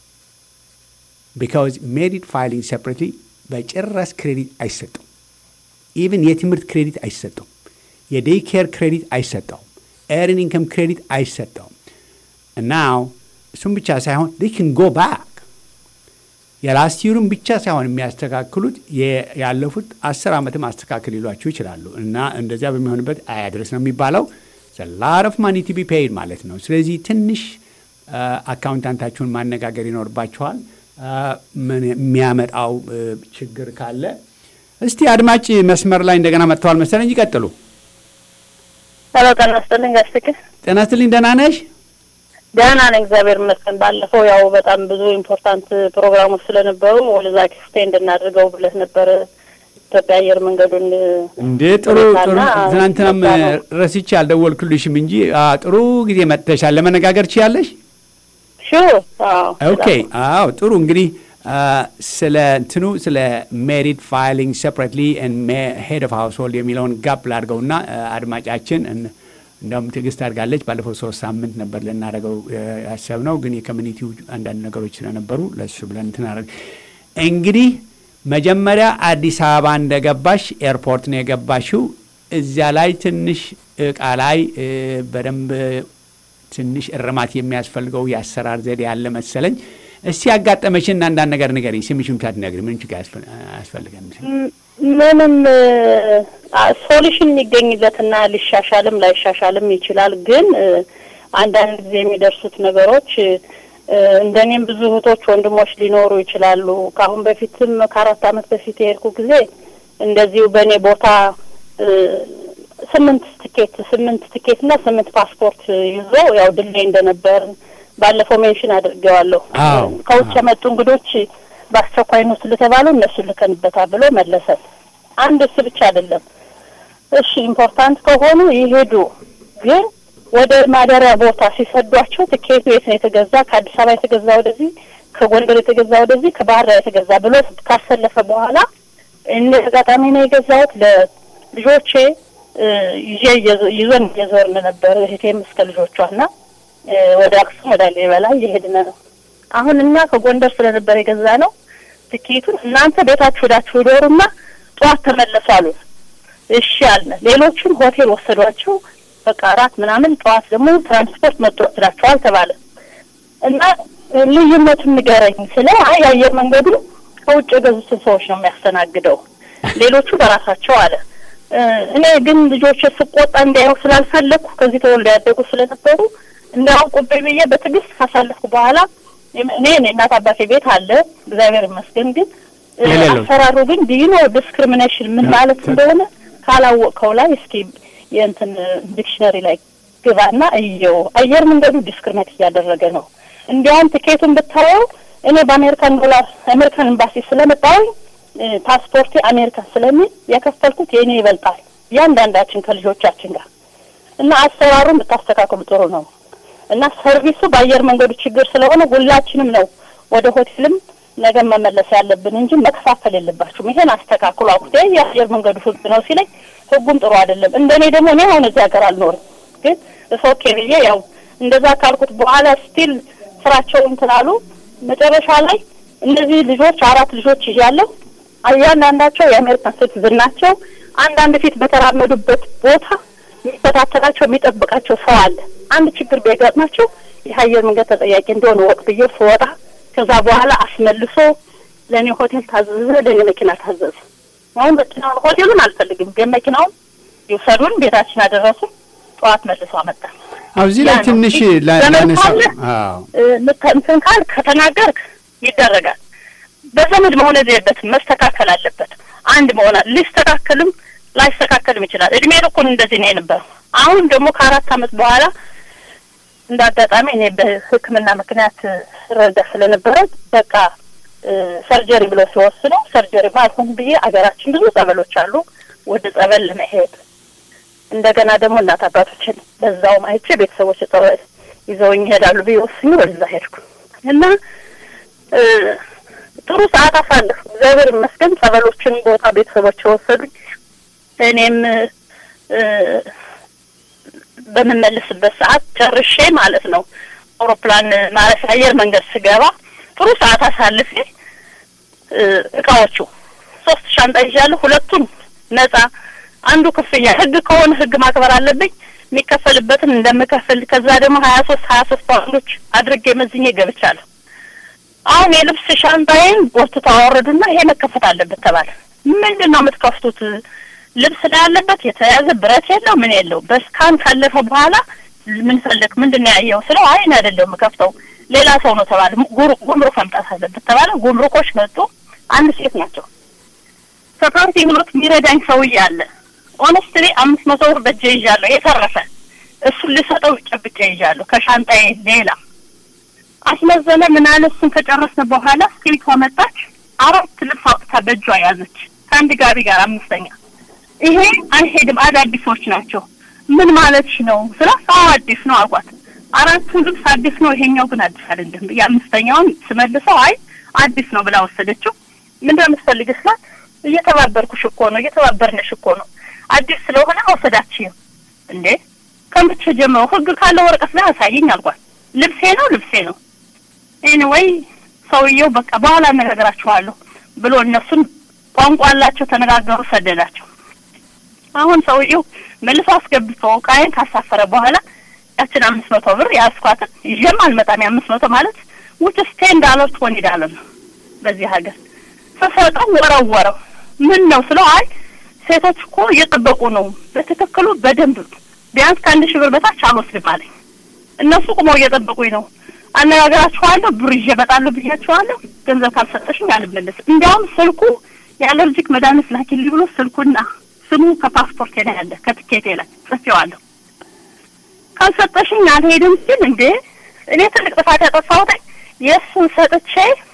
ቢካዝ ሜሪድ ፋይሊንግ ሴፐሬትሊ በጭራሽ ክሬዲት አይሰጠውም። ኢቭን የትምህርት ክሬዲት አይሰጠውም። የዴይ ኬር ክሬዲት አይሰጠውም። ኤርን ኢንካም ክሬዲት አይሰጠውም። እናው እሱም ብቻ ሳይሆን ዴይ ክን ጎ ባክ የላስት ይሩን ብቻ ሳይሆን የሚያስተካክሉት ያለፉት አስር ዓመትም አስተካክል ይሏችሁ ይችላሉ። እና እንደዚያ በሚሆንበት አያድረስ ነው የሚባለው ላር ኦፍ ማኒ ቱ ቢ ፔይድ ማለት ነው። ስለዚህ ትንሽ አካውንታንታችሁን ማነጋገር ይኖርባችኋል። ምን የሚያመጣው ችግር ካለ እስቲ አድማጭ መስመር ላይ እንደገና መጥተዋል መሰለኝ። ይቀጥሉ።
ሄሎ ጤና ይስጥልኝ ጋሽ ፍቅር።
ጤና ይስጥልኝ። ደህና ነሽ?
ደህና ነኝ እግዚአብሔር ይመስገን። ባለፈው ያው በጣም ብዙ ኢምፖርታንት ፕሮግራሞች ስለነበሩ ወደዛ ኤክስቴንድ እናድርገው ብለህ ነበር ኢትዮጵያ አየር መንገዱን
እንዴ ጥሩ ጥሩ። ትናንትናም ረስቼ አልደወልኩልሽም እንጂ ጥሩ ጊዜ መጥተሻል። ለመነጋገር ችያለሽ?
ሹር
ኦኬ። አዎ ጥሩ እንግዲህ ስለ እንትኑ ስለ ሜሪድ ፋይሊንግ ሴፐሬትሊ ሄድ ኦፍ ሃውስሆልድ የሚለውን ጋፕ ላድርገውና አድማጫችን እንደውም ትዕግስት አድርጋለች። ባለፈው ሶስት ሳምንት ነበር ልናደርገው ያሰብነው፣ ግን የኮሚኒቲው አንዳንድ ነገሮች ስለነበሩ ለሱ ብለን እንትን አደረግ እንግዲህ መጀመሪያ አዲስ አበባ እንደገባሽ ኤርፖርት ነው የገባሽው። እዚያ ላይ ትንሽ እቃ ላይ በደንብ ትንሽ እርማት የሚያስፈልገው የአሰራር ዘዴ ያለ መሰለኝ። እስቲ ያጋጠመሽን አንዳንድ ነገር ንገሪኝ። ስምሽን ሳትነግሪ ምን ችግር አያስፈልገን?
ምንም ሶሉሽን የሚገኝለትና ሊሻሻልም ላይሻሻልም ይችላል። ግን አንዳንድ ጊዜ የሚደርሱት ነገሮች እንደኔም ብዙ እህቶች ወንድሞች ሊኖሩ ይችላሉ። ከአሁን በፊትም ከአራት ዓመት በፊት የሄድኩ ጊዜ እንደዚሁ በእኔ ቦታ ስምንት ትኬት ስምንት ትኬት እና ስምንት ፓስፖርት ይዞ ያው ድልድይ እንደነበር ባለፈው ሜንሽን አድርጌዋለሁ።
አዎ።
ከውጭ የመጡ እንግዶች በአስቸኳይ ነው ስለተባሉ እነሱ ልከንበታል ብሎ መለሰን። አንድ እሱ ብቻ አይደለም። እሺ ኢምፖርታንት ከሆኑ ይሄዱ፣ ግን ወደ ማደሪያ ቦታ ሲሰዷቸው ትኬቱ የት ነው የተገዛ? ከአዲስ አበባ የተገዛ ወደዚህ፣ ከጎንደር የተገዛ ወደዚህ፣ ከባህር ዳር የተገዛ ብሎ ካሰለፈ በኋላ እኔ አጋጣሚ ነው የገዛሁት ለልጆቼ እ፣ ይዤ እየዞ- ይዞን እየዞርን ነበር እህቴም እስከ ልጆቿ እና እ፣ ወደ አክሱም ወደ ላሊበላ እየሄድን ነው። አሁን እኛ ከጎንደር ስለነበር የገዛ ነው ትኬቱን እናንተ ቤታችሁ ሄዳችሁ ዶሩና ጠዋት ተመለሱ አሉን። እሺ አልን። ሌሎቹን ሆቴል ወሰዷቸው። በቃ አራት ምናምን ጠዋት ደግሞ ትራንስፖርት መጥቶ ወስዳቸዋል ተባለ እና እ፣ ልዩነቱን ንገረኝ ስለ አይ የአየር መንገዱ ከውጭ የገዙትን ሰዎች ነው የሚያስተናግደው፣ ሌሎቹ በራሳቸው አለ። እ፣ እኔ ግን ልጆች ስቆጣ እንዲያው ስላልፈለግኩ ከዚህ ተወልደው ያደጉ ስለነበሩ እንዳያውቁብኝ ብዬ በትዕግስት ካሳለፍኩ በኋላ እኔ እኔ እናት አባቴ ቤት አለ እግዚአብሔር ይመስገን። ግን እ፣
የሌለው
አሰራሩ ግን ዲኖ ዲስክሪሚኔሽን ምን ማለት እንደሆነ ካላወቅከው ላይ እስኪ የእንትን ዲክሽነሪ ላይ ግባና እየው። አየር መንገዱ ዲስክሪሚኔት እያደረገ ነው። እንዲያውም ትኬቱን ብታየው እኔ በአሜሪካን ዶላር አሜሪካን ኤምባሲ ስለመጣሁኝ እ፣ ፓስፖርቴ አሜሪካን ስለሚል የከፈልኩት የእኔ ይበልጣል እያንዳንዳችን ከልጆቻችን ጋር እና አሰራሩን ብታስተካክሉ ጥሩ ነው። እና ሰርቪሱ በአየር መንገዱ ችግር ስለሆነ ሁላችንም ነው ወደ ሆቴልም ነገ መመለስ ያለብን እንጂ መከፋፈል የለባችሁም። ይሄን አስተካክሉ አልኩት። ይሄ የአየር መንገዱ ህግ ነው ሲለኝ ህጉም ጥሩ አይደለም። እንደኔ ደግሞ እኔ አሁን እዚህ ሀገር አልኖርም፣ ግን ኦኬ ብዬ ያው እንደዛ ካልኩት በኋላ ስቲል ስራቸውን እንትን አሉ። መጨረሻ ላይ እነዚህ ልጆች አራት ልጆች ይዣለሁ። እያንዳንዳቸው የአሜሪካን ሲቲዝን ናቸው። አንዳንድ ፊት በተራመዱበት ቦታ የሚከታተላቸው የሚጠብቃቸው ሰው አለ። አንድ ችግር ቢያጋጥማቸው የአየር መንገድ ተጠያቂ እንደሆነ ወቅ ብዬ ስወጣ ከዛ በኋላ አስመልሶ ለእኔ ሆቴል ታዘዘ፣ ለእኔ መኪና ታዘዘ። አሁን መኪናውን ሆቴሉን አልፈልግም፣ ግን መኪናውን ይውሰዱን፣ ቤታችን አደረሱ። ጠዋት መልሶ አመጣ።
አዎ እዚህ ላይ
ያ ነው።
ትንሽ ላ-
ዘመን
ላነሳ
ካለ
አዎ
እ፣ ምት- እንትን ካል ከተናገርክ ይደረጋል። በዘመድ መሆን የለበትም፣ መስተካከል አለበት። አንድ መሆን አለ። ሊስተካከልም ላይስተካከልም ይችላል። እድሜ ልኩን እንደዚህ ነው የነበረው። አሁን ደግሞ ከአራት አመት በኋላ እንደ አጋጣሚ እኔ በሕክምና ምክንያት ረዳ ስለነበረ በቃ እ፣ ሰርጀሪ ብሎ ሲወስኑ ሰርጀሪ ማልሆን ብዬ አገራችን ብዙ ጸበሎች አሉ። ወደ ጸበል ለመሄድ እንደገና ደግሞ እናት አባቶችን በዛውም አይቼ ቤተሰቦች ጸበል ይዘውኝ ይሄዳሉ ብዬ ወስኜ ወደዛ ሄድኩ እና እ፣ ጥሩ ሰዓት አሳለፍኩ። እግዚአብሔር ይመስገን። ጸበሎችን ቦታ ቤተሰቦች ወሰዱኝ። እኔም እ፣ በምመልስበት ሰዓት ጨርሼ ማለት ነው አውሮፕላን ማረፊያ አየር መንገድ ስገባ ጥሩ ሰዓት አሳልፌ እ፣ እቃዎቹ ሶስት ሻንጣ ይዣለሁ። ሁለቱን ነጻ፣ አንዱ ክፍያ። ህግ ከሆነ ህግ ማክበር አለብኝ። የሚከፈልበትን እንደምከፍል ከዛ ደግሞ ሀያ ሶስት ሀያ ሶስት ፓውንዶች አድርጌ መዝኜ ገብቻለሁ። አሁን የልብስ ሻንጣዬን ጎትተው አወረዱና ይሄ መከፈት አለበት ተባለ። ምንድን ነው የምትከፍቱት? ልብስ ላይ ያለበት የተያዘ ብረት የለው ምን የለው። በስካን ካለፈ በኋላ ምን ፈለግ ምንድን ነው ያየው ስለው አይ እኔ አይደለሁም የምከፍተው ሌላ ሰው ነው ተባለ። ጉሩ- ጉምሩክ መምጣት አለበት ተባለ። ጉምሩኮች መጡ። አንድ ሴት ናቸው። ሰፓርቲ ብሎት የሚረዳኝ ሰውዬ አለ። ኦነስትሊ አምስት መቶ ብር በእጄ ይዣለሁ የተረፈ እሱን ልሰጠው ጨብጬ ይዣለሁ ከሻንጣዬ ሌላ አስመዘነ ምን አለ። እሱን ከጨረስን በኋላ ስክሪቷ መጣች። አራት ልብስ አውጥታ በእጇ ያዘች ከአንድ ጋቢ ጋር አምስተኛ። ይሄ አይሄድም፣ አዳዲሶች ናቸው። ምን ማለትሽ ነው ስለ አዎ አዲስ ነው አልኳት። አራቱ ልብስ አዲስ ነው፣ ይሄኛው ግን አዲስ አይደለም። የአምስተኛውን ስመልሰው አይ አዲስ ነው ብላ ወሰደችው። ምንድን ነው የምትፈልጊው ስላት እየተባበርኩሽ እኮ ነው እየተባበርንሽ እኮ ነው አዲስ ስለሆነ መውሰዳችም እንዴ ከመቼ ጀምሮ ህግ ካለ ወረቀት ላይ አሳየኝ አልኳት። ልብሴ ነው ልብሴ ነው ኤኒዌይ ሰውየው በቃ በኋላ አነጋግራችኋለሁ ብሎ እነሱን ቋንቋ አላቸው ተነጋገሩ፣ ሰደዳቸው። አሁን ሰውየው መልሶ አስገብቶ እቃዬን ካሳፈረ በኋላ ያችን አምስት መቶ ብር ያስኳትን ይዤም አልመጣም። የአምስት መቶ ማለት ውጭስ ቴን ዳለር ትወኒ ዳለር ነው በዚህ ሀገር ስሰጠው ወረወረው። ምን ነው ስለው አይ ሴቶች እኮ እየጠበቁ ነው በትክክሉ በደንብ ቢያንስ ከአንድ ሺህ ብር በታች አልወስድም አለኝ። እነሱ ቁመው እየጠበቁኝ ነው። አነጋግራችኋለሁ፣ ብር ይዤ እመጣለሁ ብያችኋለሁ። ገንዘብ ካልሰጠሽኝ አልመለስም። እንዲያውም ስልኩ የአለርጂክ መድኃኒት ላኪልኝ ብሎ ስልኩና ስሙ ከፓስፖርት ላይ ያለ ከትኬቴ ላይ ጽፌዋለሁ። ካልሰጠሽኝ አልሄድም ሲል እንዴ እኔ ትልቅ ጥፋት ያጠፋሁት የእሱን ሰጥቼ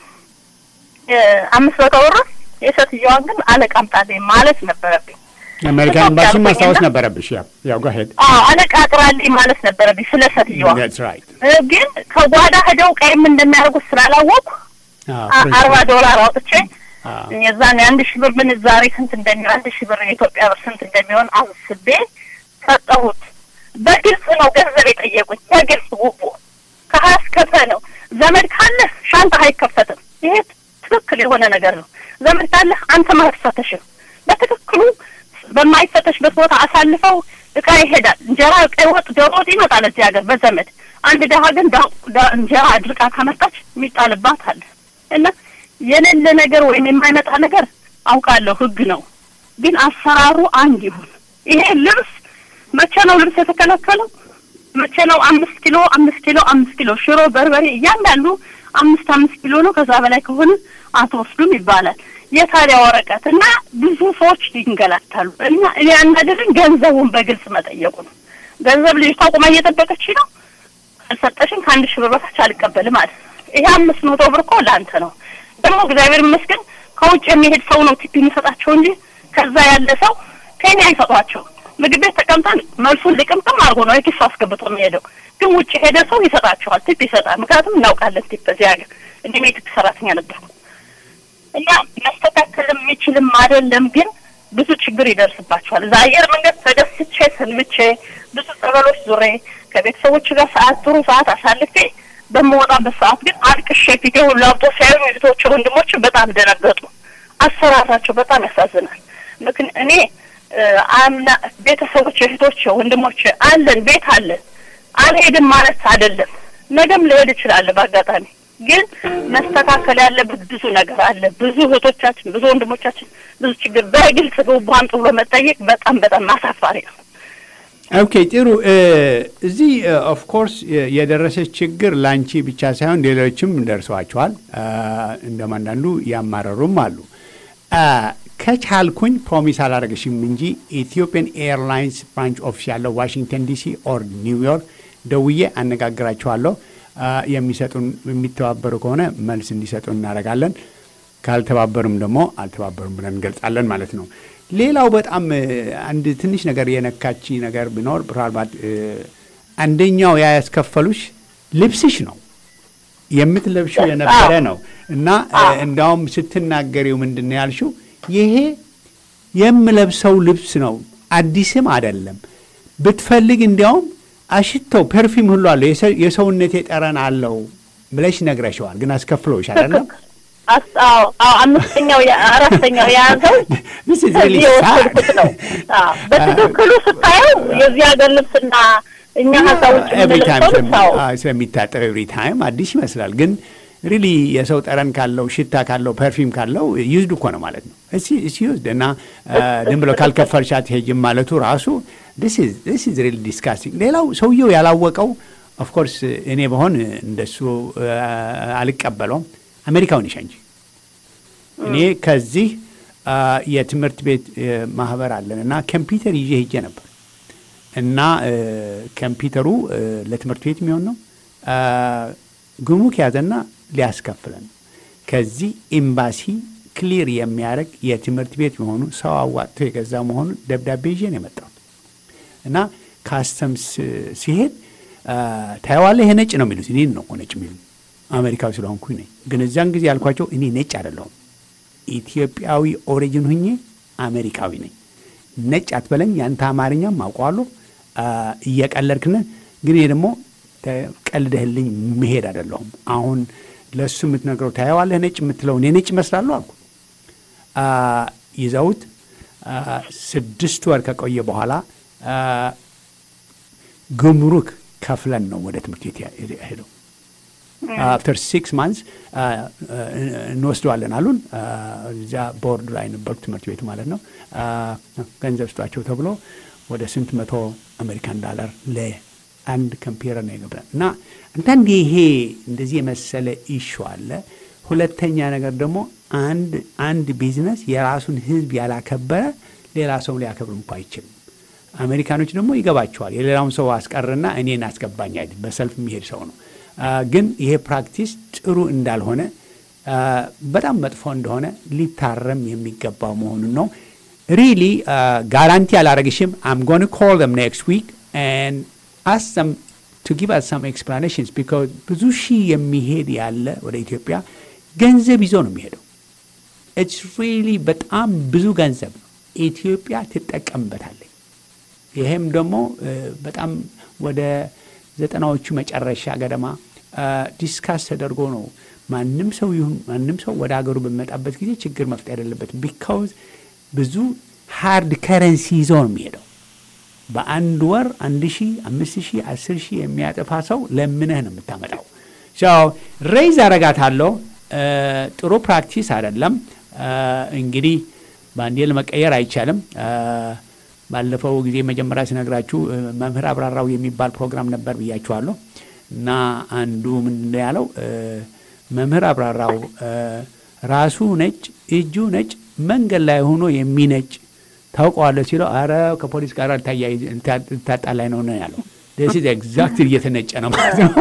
አምስት መቶ ብር የሴትዮዋን ግን አለቃ አምጣልኝ ማለት ነበረብኝ።
አሜሪካ ኤምባሲ ማስታወስ ነበረብሽ። ያ ያው go ahead.
አዎ አለቃ አቅራልኝ ማለት ነበረብኝ ስለ ሴትዮዋ።
That's right.
ግን ከጓዳ ሄደው ቀይም እንደሚያደርጉት ስላላወቅኩ
አዎ፣
አ- አርባ ዶላር አውጥቼ
አዎ።
የዛን የአንድ ሺህ ብር ምንዛሬ ስንት እንደሚሆን አንድ ሺህ ብር የኢትዮጵያ ብር ስንት እንደሚሆን አስቤ ሰጠሁት። በግልጽ ነው ገንዘብ የጠየቁኝ፣ በግልጽ ጉቦ ከሀያ እስከ ፐ ነው። ዘመድ ካለህ ሻንጣ አይከፈትም። ይሄ ትክክል የሆነ ነገር ነው። ዘመድ ካለህ አንተ አትፈተሽም። በትክክሉ በማይፈተሽበት ቦታ አሳልፈው እቃ ይሄዳል። እንጀራ፣ ቀይ ወጥ፣ ዶሮ ወጥ ይመጣል እዚህ ሀገር በዘመድ አንድ ደሀ ግን ዳ- ዳ- እንጀራ አድርቃ ካመጣች የሚጣልባት አለ እና የሌለ ነገር ወይም የማይመጣ ነገር አውቃለሁ፣ ህግ ነው። ግን አሰራሩ አንድ ይሁን። ይሄ ልብስ መቼ ነው ልብስ የተከለከለው? መቼ ነው አምስት ኪሎ አምስት ኪሎ አምስት ኪሎ ሽሮ፣ በርበሬ እያንዳንዱ አምስት አምስት ኪሎ ነው። ከዛ በላይ ከሆነ አትወስዱም ይባላል። የታዲያ ወረቀት እና ብዙ ሰዎች ይንገላታሉ። እና እኔ ያናደረኝ ገንዘቡን በግልጽ መጠየቁ ነው። ገንዘብ ልጅቷ ቁማ እየጠበቀች ነው። ካልሰጠሽኝ ከአንድ ሺህ ብር በታች አልቀበልም አለ። ይሄ አምስት መቶ ብር እኮ ለአንተ ነው። ደግሞ እግዚአብሔር ይመስገን ከውጭ የሚሄድ ሰው ነው ቲፕ የሚሰጣቸው እንጂ ከዛ ያለ ሰው ፔኒ አይሰጧቸው። ምግብ ቤት ተቀምጠን መልሱን ልቅምቅም አድርጎ ነው የኪሱ አስገብቶ የሚሄደው። ግን ውጭ ሄደ ሰው ይሰጣቸዋል፣ ቲፕ ይሰጣል። ምክንያቱም እናውቃለን ቲፕ በዚህ ሀገር እንዲህ የቲፕ ሰራተኛ ነበርኩ እና መስተካከል የሚችልም አይደለም ግን ብዙ ችግር ይደርስባቸዋል። እዛ አየር መንገድ ተደስቼ ሰንብቼ ብዙ ጸበሎች ዙሬ ከቤተሰቦች ጋር ሰዓት ጥሩ ሰዓት አሳልፌ በምወጣበት ሰዓት ግን አልቅሼ ፊቴ ሁሉ አብጦ ሲያዩ እህቶች፣ ወንድሞች በጣም ደነገጡ። አሰራራቸው በጣም ያሳዝናል። ምክን እኔ አምና ቤተሰቦች፣ እህቶች፣ ወንድሞች አለን ቤት አለን አልሄድም ማለት አይደለም። ነገም ልሄድ እችላለሁ በአጋጣሚ ግን መስተካከል ያለበት ብዙ ነገር አለ። ብዙ እህቶቻችን፣ ብዙ ወንድሞቻችን ብዙ ችግር በግልጽ ግቧን ጥሎ መጠየቅ በጣም በጣም አሳፋሪ ነው።
ኦኬ ጥሩ። እዚህ ኦፍ ኮርስ የደረሰች ችግር ላንቺ ብቻ ሳይሆን ሌሎችም ደርሰዋቸዋል። እንደም አንዳንዱ ያማረሩም አሉ። ከቻልኩኝ ፕሮሚስ አላደረግሽም እንጂ ኢትዮጵያን ኤርላይንስ ብራንች ኦፊስ ያለው ዋሽንግተን ዲሲ ኦር ኒውዮርክ ደውዬ አነጋግራቸዋለሁ። የሚሰጡን የሚተባበሩ ከሆነ መልስ እንዲሰጡን እናደርጋለን። ካልተባበሩም ደግሞ አልተባበሩም ብለን እንገልጻለን ማለት ነው። ሌላው በጣም አንድ ትንሽ ነገር የነካች ነገር ቢኖር ምናልባት አንደኛው ያ ያስከፈሉሽ ልብስሽ ነው የምትለብሽው የነበረ ነው እና እንዳውም ስትናገሪው ምንድን ነው ያልሽው? ይሄ የምለብሰው ልብስ ነው አዲስም አይደለም። ብትፈልግ እንዲያውም አሽተው ፐርፊም ሁሉ አለው የሰውነቴ ጠረን አለው ብለሽ ነግረሸዋል። ግን አስከፍለውሽ አይደለም?
አምስተኛው አራተኛው የያዘው ከዚህ የወሰድኩት ነው። በትክክሉ ስታየው የዚህ ሀገር ልብስና እኛ ሀሳብ ውጭ የምንለብሰው ልብስ
ስለሚታጠብ ኤቭሪ ታይም አዲስ ይመስላል። ግን ሪሊ የሰው ጠረን ካለው ሽታ ካለው ፐርፊም ካለው ይዝድ እኮ ነው ማለት ነው። እሲ ይዝድ እና ዝም ብሎ ካልከፈልሻት ሄጅም ማለቱ ራሱ ዲስ ኢዝ ሪሊ ዲስካስቲንግ። ሌላው ሰውየው ያላወቀው ኦፍኮርስ እኔ በሆን እንደሱ አልቀበለውም። አሜሪካው ነሽ እንጂ እኔ ከዚህ የትምህርት ቤት ማህበር አለን እና ኮምፒውተር ይዤ ሄጄ ነበር እና ኮምፒውተሩ ለትምህርት ቤት የሚሆን ነው። ጉምሩክ ያዘና ሊያስከፍለን ከዚህ ኤምባሲ ክሊር የሚያደርግ የትምህርት ቤት መሆኑ ሰው አዋጥቶ የገዛ መሆኑ ደብዳቤ ይዤ ነው የመጣሁት እና ካስተምስ ሲሄድ ታየዋለህ፣ ይሄ ነጭ ነው የሚሉት እኔን ነው ነጭ የሚሉት አሜሪካዊ ስለሆንኩኝ ነኝ። ግን እዚያን ጊዜ ያልኳቸው እኔ ነጭ አይደለሁም፣ ኢትዮጵያዊ ኦሪጅን ሁኜ አሜሪካዊ ነኝ። ነጭ አትበለኝ፣ ያንተ አማርኛም አውቀዋለሁ፣ እየቀለድክነ ግን ይሄ ደግሞ ቀልደህልኝ መሄድ አይደለሁም። አሁን ለእሱ የምትነግረው ታየዋለህ፣ ነጭ የምትለው እኔ ነጭ ይመስላለሁ አልኩ። ይዘውት ስድስት ወር ከቆየ በኋላ ጉምሩክ ከፍለን ነው ወደ ትምህርት ቤት ሄደው አፍተር ሲክስ ማንስ እንወስደዋለን አሉን። እዚያ ቦርድ ላይ ነበርኩ ትምህርት ቤቱ ማለት ነው። ገንዘብ ስጧቸው ተብሎ ወደ ስንት መቶ አሜሪካን ዳላር ለአንድ ኮምፒውተር ነው የገባን እና አንዳንድ ይሄ እንደዚህ የመሰለ ኢሹ አለ። ሁለተኛ ነገር ደግሞ አንድ አንድ ቢዝነስ የራሱን ሕዝብ ያላከበረ ሌላ ሰው ሊያከብር እንኳ አይችልም። አሜሪካኖች ደግሞ ይገባቸዋል። የሌላውን ሰው አስቀርና እኔን አስገባኝ አይደል፣ በሰልፍ የሚሄድ ሰው ነው። ግን ይሄ ፕራክቲስ ጥሩ እንዳልሆነ በጣም መጥፎ እንደሆነ ሊታረም የሚገባው መሆኑን ነው። ሪሊ ጋራንቲ አላረግሽም። አም ጎን ኮል them next week and ask them to give us some explanations because ብዙ ሺህ የሚሄድ ያለ ወደ ኢትዮጵያ ገንዘብ ይዞ ነው የሚሄደው። ኢትስ ሪሊ በጣም ብዙ ገንዘብ ነው። ኢትዮጵያ ትጠቀምበታለች። ይሄም ደግሞ በጣም ወደ ዘጠናዎቹ መጨረሻ ገደማ ዲስካስ ተደርጎ ነው ማንም ሰው ይሁን ማንም ሰው ወደ ሀገሩ በሚመጣበት ጊዜ ችግር መፍጠር የሌለበትም። ቢካውዝ ብዙ ሃርድ ከረንሲ ይዞ ነው የሚሄደው። በአንድ ወር አንድ ሺህ አምስት ሺህ አስር ሺህ የሚያጠፋ ሰው ለምነህ ነው የምታመጣው። ሬይዝ አረጋታለሁ። ጥሩ ፕራክቲስ አይደለም። እንግዲህ በአንዴ ለመቀየር አይቻልም። ባለፈው ጊዜ መጀመሪያ ሲነግራችሁ መምህር አብራራው የሚባል ፕሮግራም ነበር ብያችኋለሁ። እና አንዱ ምንድን ነው ያለው መምህር አብራራው ራሱ ነጭ እጁ ነጭ መንገድ ላይ ሆኖ የሚነጭ ታውቀዋለሁ ሲለው፣ አረ ከፖሊስ ጋር ልታጣላይ ነው ነው ያለው። ስ ኤግዛክት እየተነጨ ነው ማለት ነው።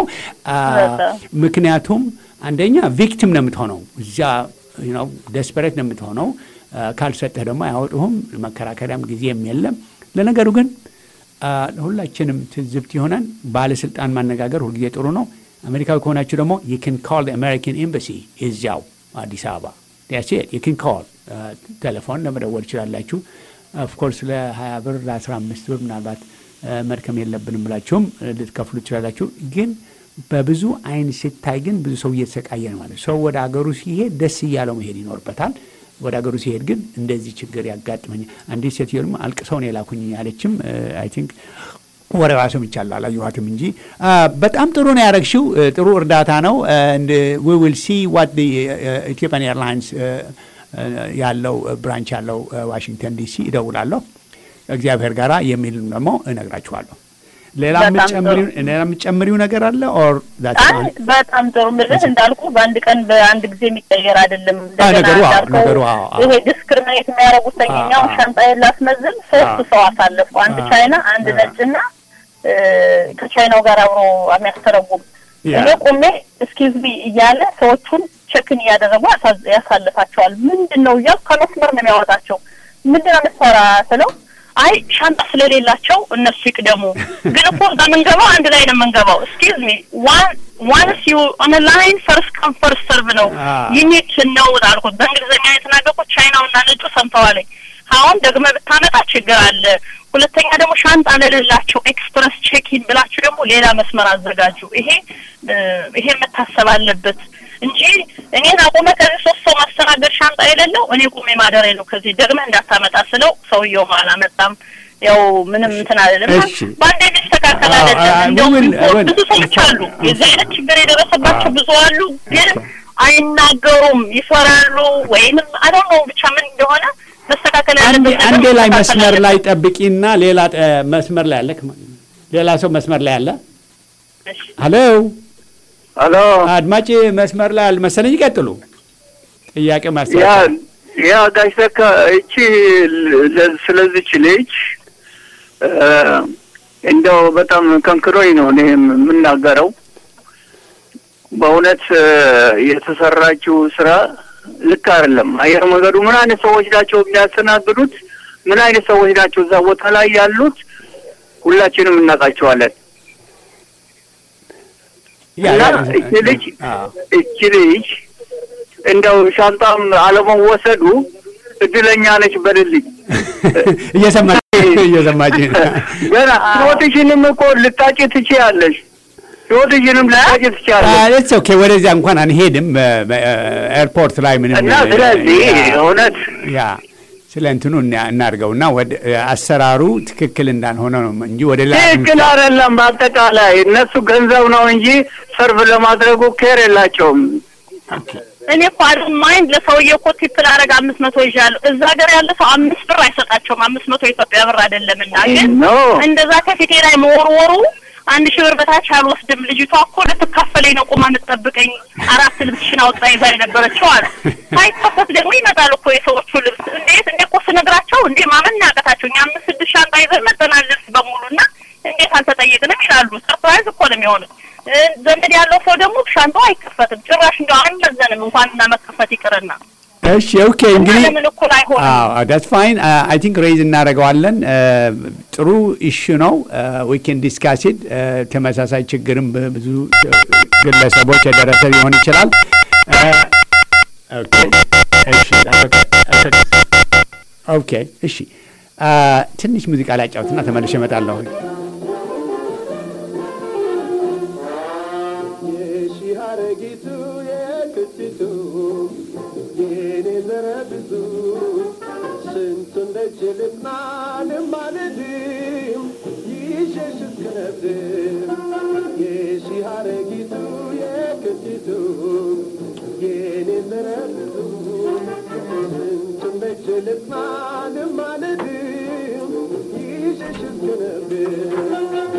ምክንያቱም አንደኛ ቪክቲም ነው የምትሆነው፣ እዚያ ደስፐሬት ነው የምትሆነው። ካልሰጠህ ደግሞ አያወጡህም። መከራከሪያም ጊዜም የለም። ለነገሩ ግን ሁላችንም ትዝብት ይሆናል። ባለስልጣን ማነጋገር ሁልጊዜ ጥሩ ነው። አሜሪካዊ ከሆናችሁ ደግሞ የክን ኮል አሜሪካን ኤምባሲ እዚያው አዲስ አበባ ያሴ የክን ኮል ቴሌፎን ለመደወል ይችላላችሁ። ኦፍኮርስ ለ20 ብር ለ15 ብር ምናልባት መድከም የለብንም ብላችሁም ልትከፍሉ ትችላላችሁ። ግን በብዙ አይን ሲታይ ግን ብዙ ሰው እየተሰቃየ ነው ማለት ሰው ወደ ሀገሩ ሲሄድ ደስ እያለው መሄድ ይኖርበታል። ወደ ሀገሩ ሲሄድ ግን እንደዚህ ችግር ያጋጥመኛል። አንዲት ሴትዮ ደግሞ አልቅሰው ነው የላኩኝ ያለችም አይ ቲንክ ወሬዋ ሰምቻለሁ አላየኋትም እንጂ በጣም ጥሩ ነው ያደረግሽው። ጥሩ እርዳታ ነው። ዊ ዊል ሲ ዋት ኢትዮጵያን ኤርላይንስ ያለው ብራንች ያለው ዋሽንግተን ዲሲ እደውላለሁ እግዚአብሔር ጋራ የሚል ደግሞ እነግራችኋለሁ። ሌላ የምትጨምሪው ነገር አለ? ኦር
በጣም ጥሩ ምልህ እንዳልኩ በአንድ ቀን በአንድ ጊዜ የሚቀየር አይደለም።
ነገሩ ነገሩ
ይሄ ዲስክሪሚኔት የሚያደርጉት ተኛውን ሻንጣዬን ላስመዝን ሶስት ሰው አሳለፉ። አንድ ቻይና፣ አንድ ነጭና ከቻይናው ጋር አብሮ የሚያስተረጉም እኔ ቆሜ እስኪዝ ቢ እያለ ሰዎቹን ቸክን እያደረጉ ያሳልፋቸዋል። ምንድን ነው እያሉ ከመስመር ነው የሚያወጣቸው። ምንድን ነው የምትሰራ ስለው አይ ሻንጣ ስለሌላቸው እነሱ ይቅደሙ። ግን እኮ እዛ የምንገባው አንድ ላይ ነው የምንገባው። እስኪዝ ሚ ዋንስ ዩ ኦን ላይን ፈርስት ካም ፈርስት ሰርቭ ነው ዩኒት ነው አልኩት። በእንግሊዝኛ የተናገርኩት ቻይናውና ነጩ ሰምተዋለኝ። አሁን ደግመ ብታመጣ ችግር አለ። ሁለተኛ ደግሞ ሻንጣ ለሌላቸው ኤክስፕረስ ቼኪን ብላችሁ ደግሞ ሌላ መስመር አዘጋጁ። ይሄ ይሄ መታሰብ አለበት እንጂ እኔን አቁመ ከዚህ ሶስት ሰው ማስተናገድ ሻንጣ የሌለው እኔ ቁሜ ማደሬ ነው። ከዚህ ደግመህ እንዳታመጣ ስለው ሰውየው አላመጣም። ያው ምንም እንትን አይደለም። በአንዴ የሚስተካከል አይደለም። እንዲያውም ብዙ ሰዎች አሉ የዚህ አይነት ችግር የደረሰባቸው ብዙ አሉ፣ ግን አይናገሩም፣ ይፈራሉ። ወይንም አዶን ነው ብቻ ምን እንደሆነ መስተካከል ያለበት
አንዴ ላይ መስመር ላይ ጠብቂና ሌላ መስመር ላይ አለ ሌላ ሰው መስመር ላይ አለ። ሄሎ
ሄሎ፣
አድማጭ መስመር ላይ አልመሰለኝ። ይቀጥሉ። ጥያቄ ማስታ
ያ ጋሽ ተካ እቺ ስለዚች ልጅ እንደው በጣም ከንክሮኝ ነው እኔ የምናገረው። በእውነት የተሰራችው ስራ ልክ አይደለም። አየር መንገዱ ምን አይነት ሰዎች ናቸው የሚያስተናግዱት? ምን አይነት ሰዎች ናቸው እዛ ቦታ ላይ ያሉት? ሁላችንም እናውቃቸዋለን። እና እቺ ልጅ እቺ ልጅ እንደው ሻንጣም አለመወሰዱ እድለኛ ነች በልልኝ።
እየሰማች እየሰማች
ገና ህይወትሽንም እኮ ልታጭ ትችያለሽ። ህይወትሽንም ልታጭ ትችያለሽ።
ኦኬ፣ ወደዚያ እንኳን አንሄድም። ኤርፖርት ላይ ምንም
እና ስለዚህ እውነት
ያ ስለ እንትኑ እናድርገውና ወደ አሰራሩ ትክክል እንዳልሆነ ነው እንጂ ወደ ላይ
ትክክል አይደለም። በአጠቃላይ እነሱ ገንዘብ ነው እንጂ ሰርቭ ለማድረጉ ኬር የላቸውም።
እኔ እኮ አይደል ማይንድ ለሰውዬው እኮ ቲፕ ላደርግ አምስት መቶ ይዣለሁ። እዛ ሀገር ያለ ሰው አምስት ብር አይሰጣቸውም። አምስት መቶ የኢትዮጵያ ብር አይደለምና ግን እንደዛ ከፊቴ ላይ መወርወሩ አንድ ሺህ ብር በታች አልወስድም። ልጅቷ እኮ ልትካፈል እየከፈለኝ ነው ቁማ የምትጠብቀኝ አራት ልብስሽን አውጣ ይዛ የነበረችው አሉ። ሳይከፈት ደግሞ ይመጣል እኮ የሰዎቹ ልብስ። እንዴት እንደ እኮ ስነግራቸው እንዴ ማመን ያቀታቸው እኛ አምስት ስድስት ሻንጣ ይዘን መጠናል ልብስ በሙሉ እና እንዴት አልተጠየቅንም ይላሉ። ሰርፕራይዝ እኮ ነው የሚሆኑት። ዘመድ ያለው ሰው ደግሞ ሻንጣው አይከፈትም ጭራሽ እንደው አይመዘንም እንኳን እና መከፈት ይቅርና
እሺ ኦኬ እንግዲህ
ለምን እኩል አይሆንም?
ዳትስ ፋይን አይ ቲንክ ሬይዝ እናደርገዋለን። ጥሩ ኢሹ ነው። ዊ ኬን ዲስካስ ኢት። ተመሳሳይ ችግርም ብዙ ግለሰቦች የደረሰ ሊሆን ይችላል። ኦኬ እሺ ኦኬ እሺ ትንሽ ሙዚቃ ላጫውትና ተመልሼ እመጣለሁ።
ሀረጊቱ የክቲቱ የኔ ዘረ ብዙ ስንቱን ደጅ ልጥናንም አልድም ይሸሽ እስክነብድም የሺ ሀረጊቱ የክቲቱ የኔ ዘረ ብዙ ስንቱን ደጅ ልጥናንም አልድም ይሸሽ እስክነብድም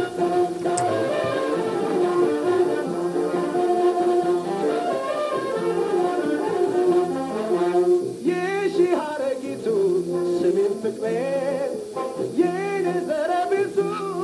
የሺ ሀረጊቱ ስሜን ፍቅሬ የኔ ዘረ ብዙ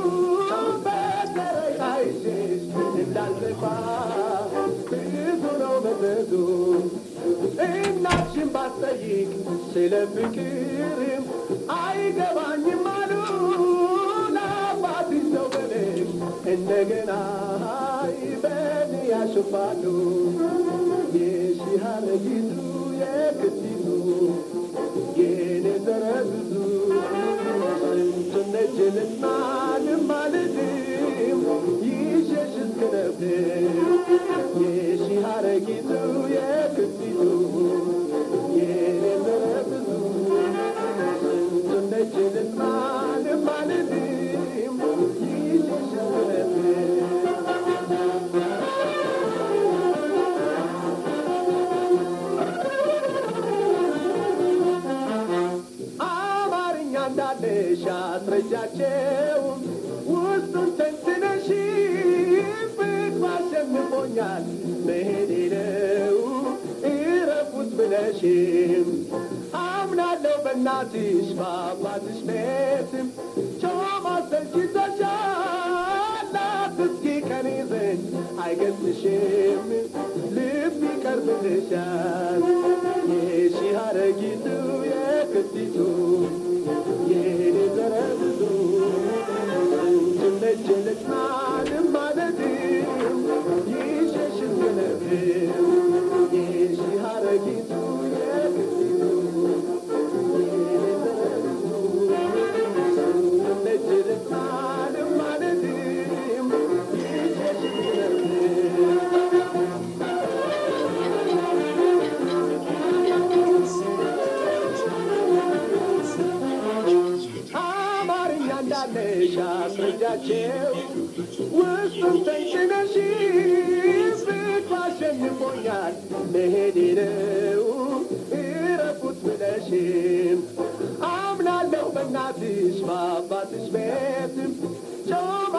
በተረቃይሽ እንዳልጠፋ ብዙ ነው መዘዙ እናትሽን ባትጠይቅ ስለ ፍቅርም አይገባኝም አሉ ለአባትሽ ነው ብለሽ እንደገና በን ያሽፋሉ የሺ ሀረጊቱ የክቲቱ የኔ ዘረ ብዙ ስንቱን ነጅ ልጥናንም አልድም ይሸሽ እስክነብር የሺ ሀረጊቱ የክቲቱ የኔ ዘረ ብዙ ስንቱን ነጅ ልጥናንም አልድም ይሸሽ እስክነብር አማርኛ እንዳለሽ አስረጃቸው ውስጡን ተንትነሽ ፍቅር አሸንፎኛል መሄዴ ነው እረፉት ብለሽም አምናለሁ በእናትሽ በአባትሽ ቤትም ጮማ ሰልችቶሻል አትስጊ ከኔ ዘንድ አይገዝሽም ልብ ይቀርብልሻል የሺ ሀረጊቱ የክቲቱ የኔ ዘረ ብዙ ስንቱን ደጅ ልጥናንም ማለትም ይሸሽ እስክነብር የሺ ሀረጊቱ የክቲቱ የኔ ዘረ ብዙ ስንቱን ደጅ ልጥናንም ማለትም ይሸሽ እስክነብር አማርኛ እንዳለሽ አስረጃቸው ውስጡን ተንሽነሽ ፍቅር አሸንፎኛል መሄዴ ነው እረፉት ብለሽም አምናለሁ በእናትሽ በአባትሽ ቤትም ጮማ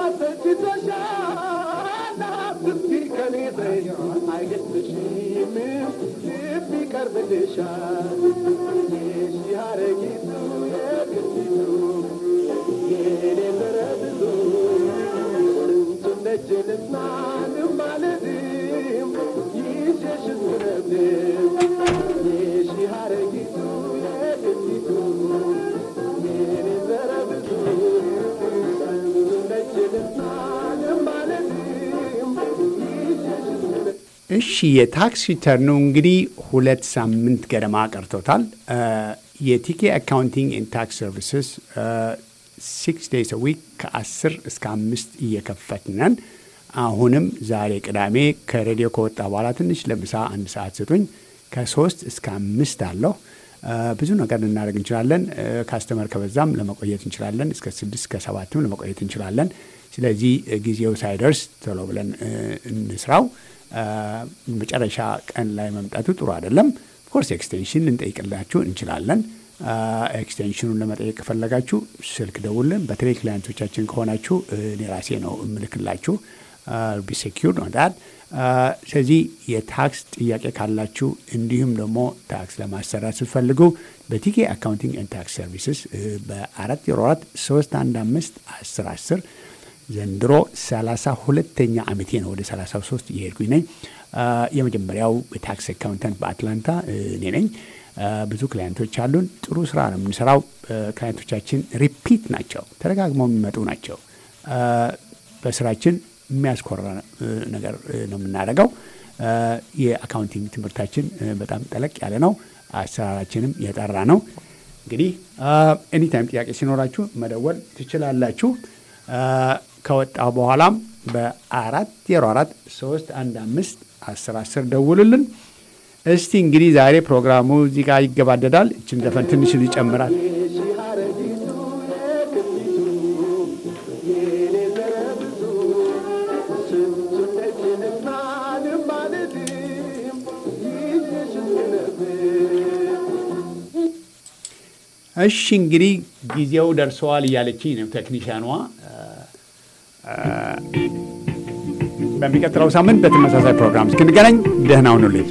ሰችቶሻል አትስጊ ከኔ ዘንድ አይገጥምሽም ልብ ይቀርብልሻል የሺ ሀረጊቱ የክቲቱ የኔ ዘረ ብዙ ስንቱን ደጅ ልጥናንም ማለትም ይሸሽ እስክነብር የሺ ሀረጊቱ የክቲቱ የኔ ዘረ ብዙ ስንቱን ደጅ ልጥናንም ማለትም ይሸሽ እስክነብር
እሺ የታክስ ሪተርኑ እንግዲህ ሁለት ሳምንት ገደማ ቀርቶታል። የቲኬ አካውንቲንግ ኤንድ ታክስ ሰርቪስስ ሲክስ ዴይስ ዊክ ከአስር እስከ አምስት እየከፈትነን አሁንም ዛሬ ቅዳሜ ከሬዲዮ ከወጣ በኋላ ትንሽ ለምሳ አንድ ሰዓት ስጡኝ። ከሶስት እስከ አምስት አለሁ። ብዙ ነገር ልናደርግ እንችላለን። ካስተመር ከበዛም ለመቆየት እንችላለን። እስከ ስድስት እስከ ሰባትም ለመቆየት እንችላለን። ስለዚህ ጊዜው ሳይደርስ ቶሎ ብለን እንስራው። መጨረሻ ቀን ላይ መምጣቱ ጥሩ አይደለም። ኦፍኮርስ ኤክስቴንሽን ልንጠይቅላችሁ እንችላለን። ኤክስቴንሽኑን ለመጠየቅ ከፈለጋችሁ ስልክ ደውልን። በተለይ ክላይንቶቻችን ከሆናችሁ እኔ ራሴ ነው እምልክላችሁ። ቢ ሴኪር ነው ዳት ስለዚህ የታክስ ጥያቄ ካላችሁ እንዲሁም ደግሞ ታክስ ለማሰራት ስትፈልጉ በቲኬ አካውንቲንግ ኤንድ ታክስ ሰርቪስስ በአራት ዜሮ አራት ሶስት አንድ አምስት አስር አስር ዘንድሮ ሰላሳ ሁለተኛ ዓመቴ ነው። ወደ ሰላሳ ሶስት እየሄድኩኝ ነኝ። የመጀመሪያው የታክስ አካውንታንት በአትላንታ እኔ ነኝ። ብዙ ክላይንቶች አሉን። ጥሩ ስራ ነው የምንሰራው። ክላይንቶቻችን ሪፒት ናቸው፣ ተደጋግመው የሚመጡ ናቸው። በስራችን የሚያስኮራ ነገር ነው የምናደርገው። የአካውንቲንግ ትምህርታችን በጣም ጠለቅ ያለ ነው። አሰራራችንም የጠራ ነው። እንግዲህ ኤኒታይም ጥያቄ ሲኖራችሁ መደወል ትችላላችሁ። ከወጣ በኋላም በአራት ዜሮ አራት ሶስት አንድ አምስት አስር አስር ደውሉልን። እስቲ እንግዲህ ዛሬ ፕሮግራሙ እዚህ ጋር ይገባደዳል። እችን ዘፈን ትንሽ ይጨምራል። እሺ እንግዲህ ጊዜው ደርሰዋል እያለችኝ ነው ቴክኒሽያኗ። በሚቀጥለው ሳምንት በተመሳሳይ ፕሮግራም እስክንገናኝ ደህና ሁኑልኝ።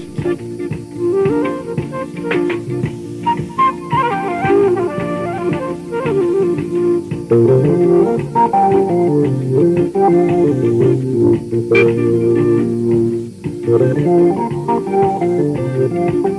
Thank you.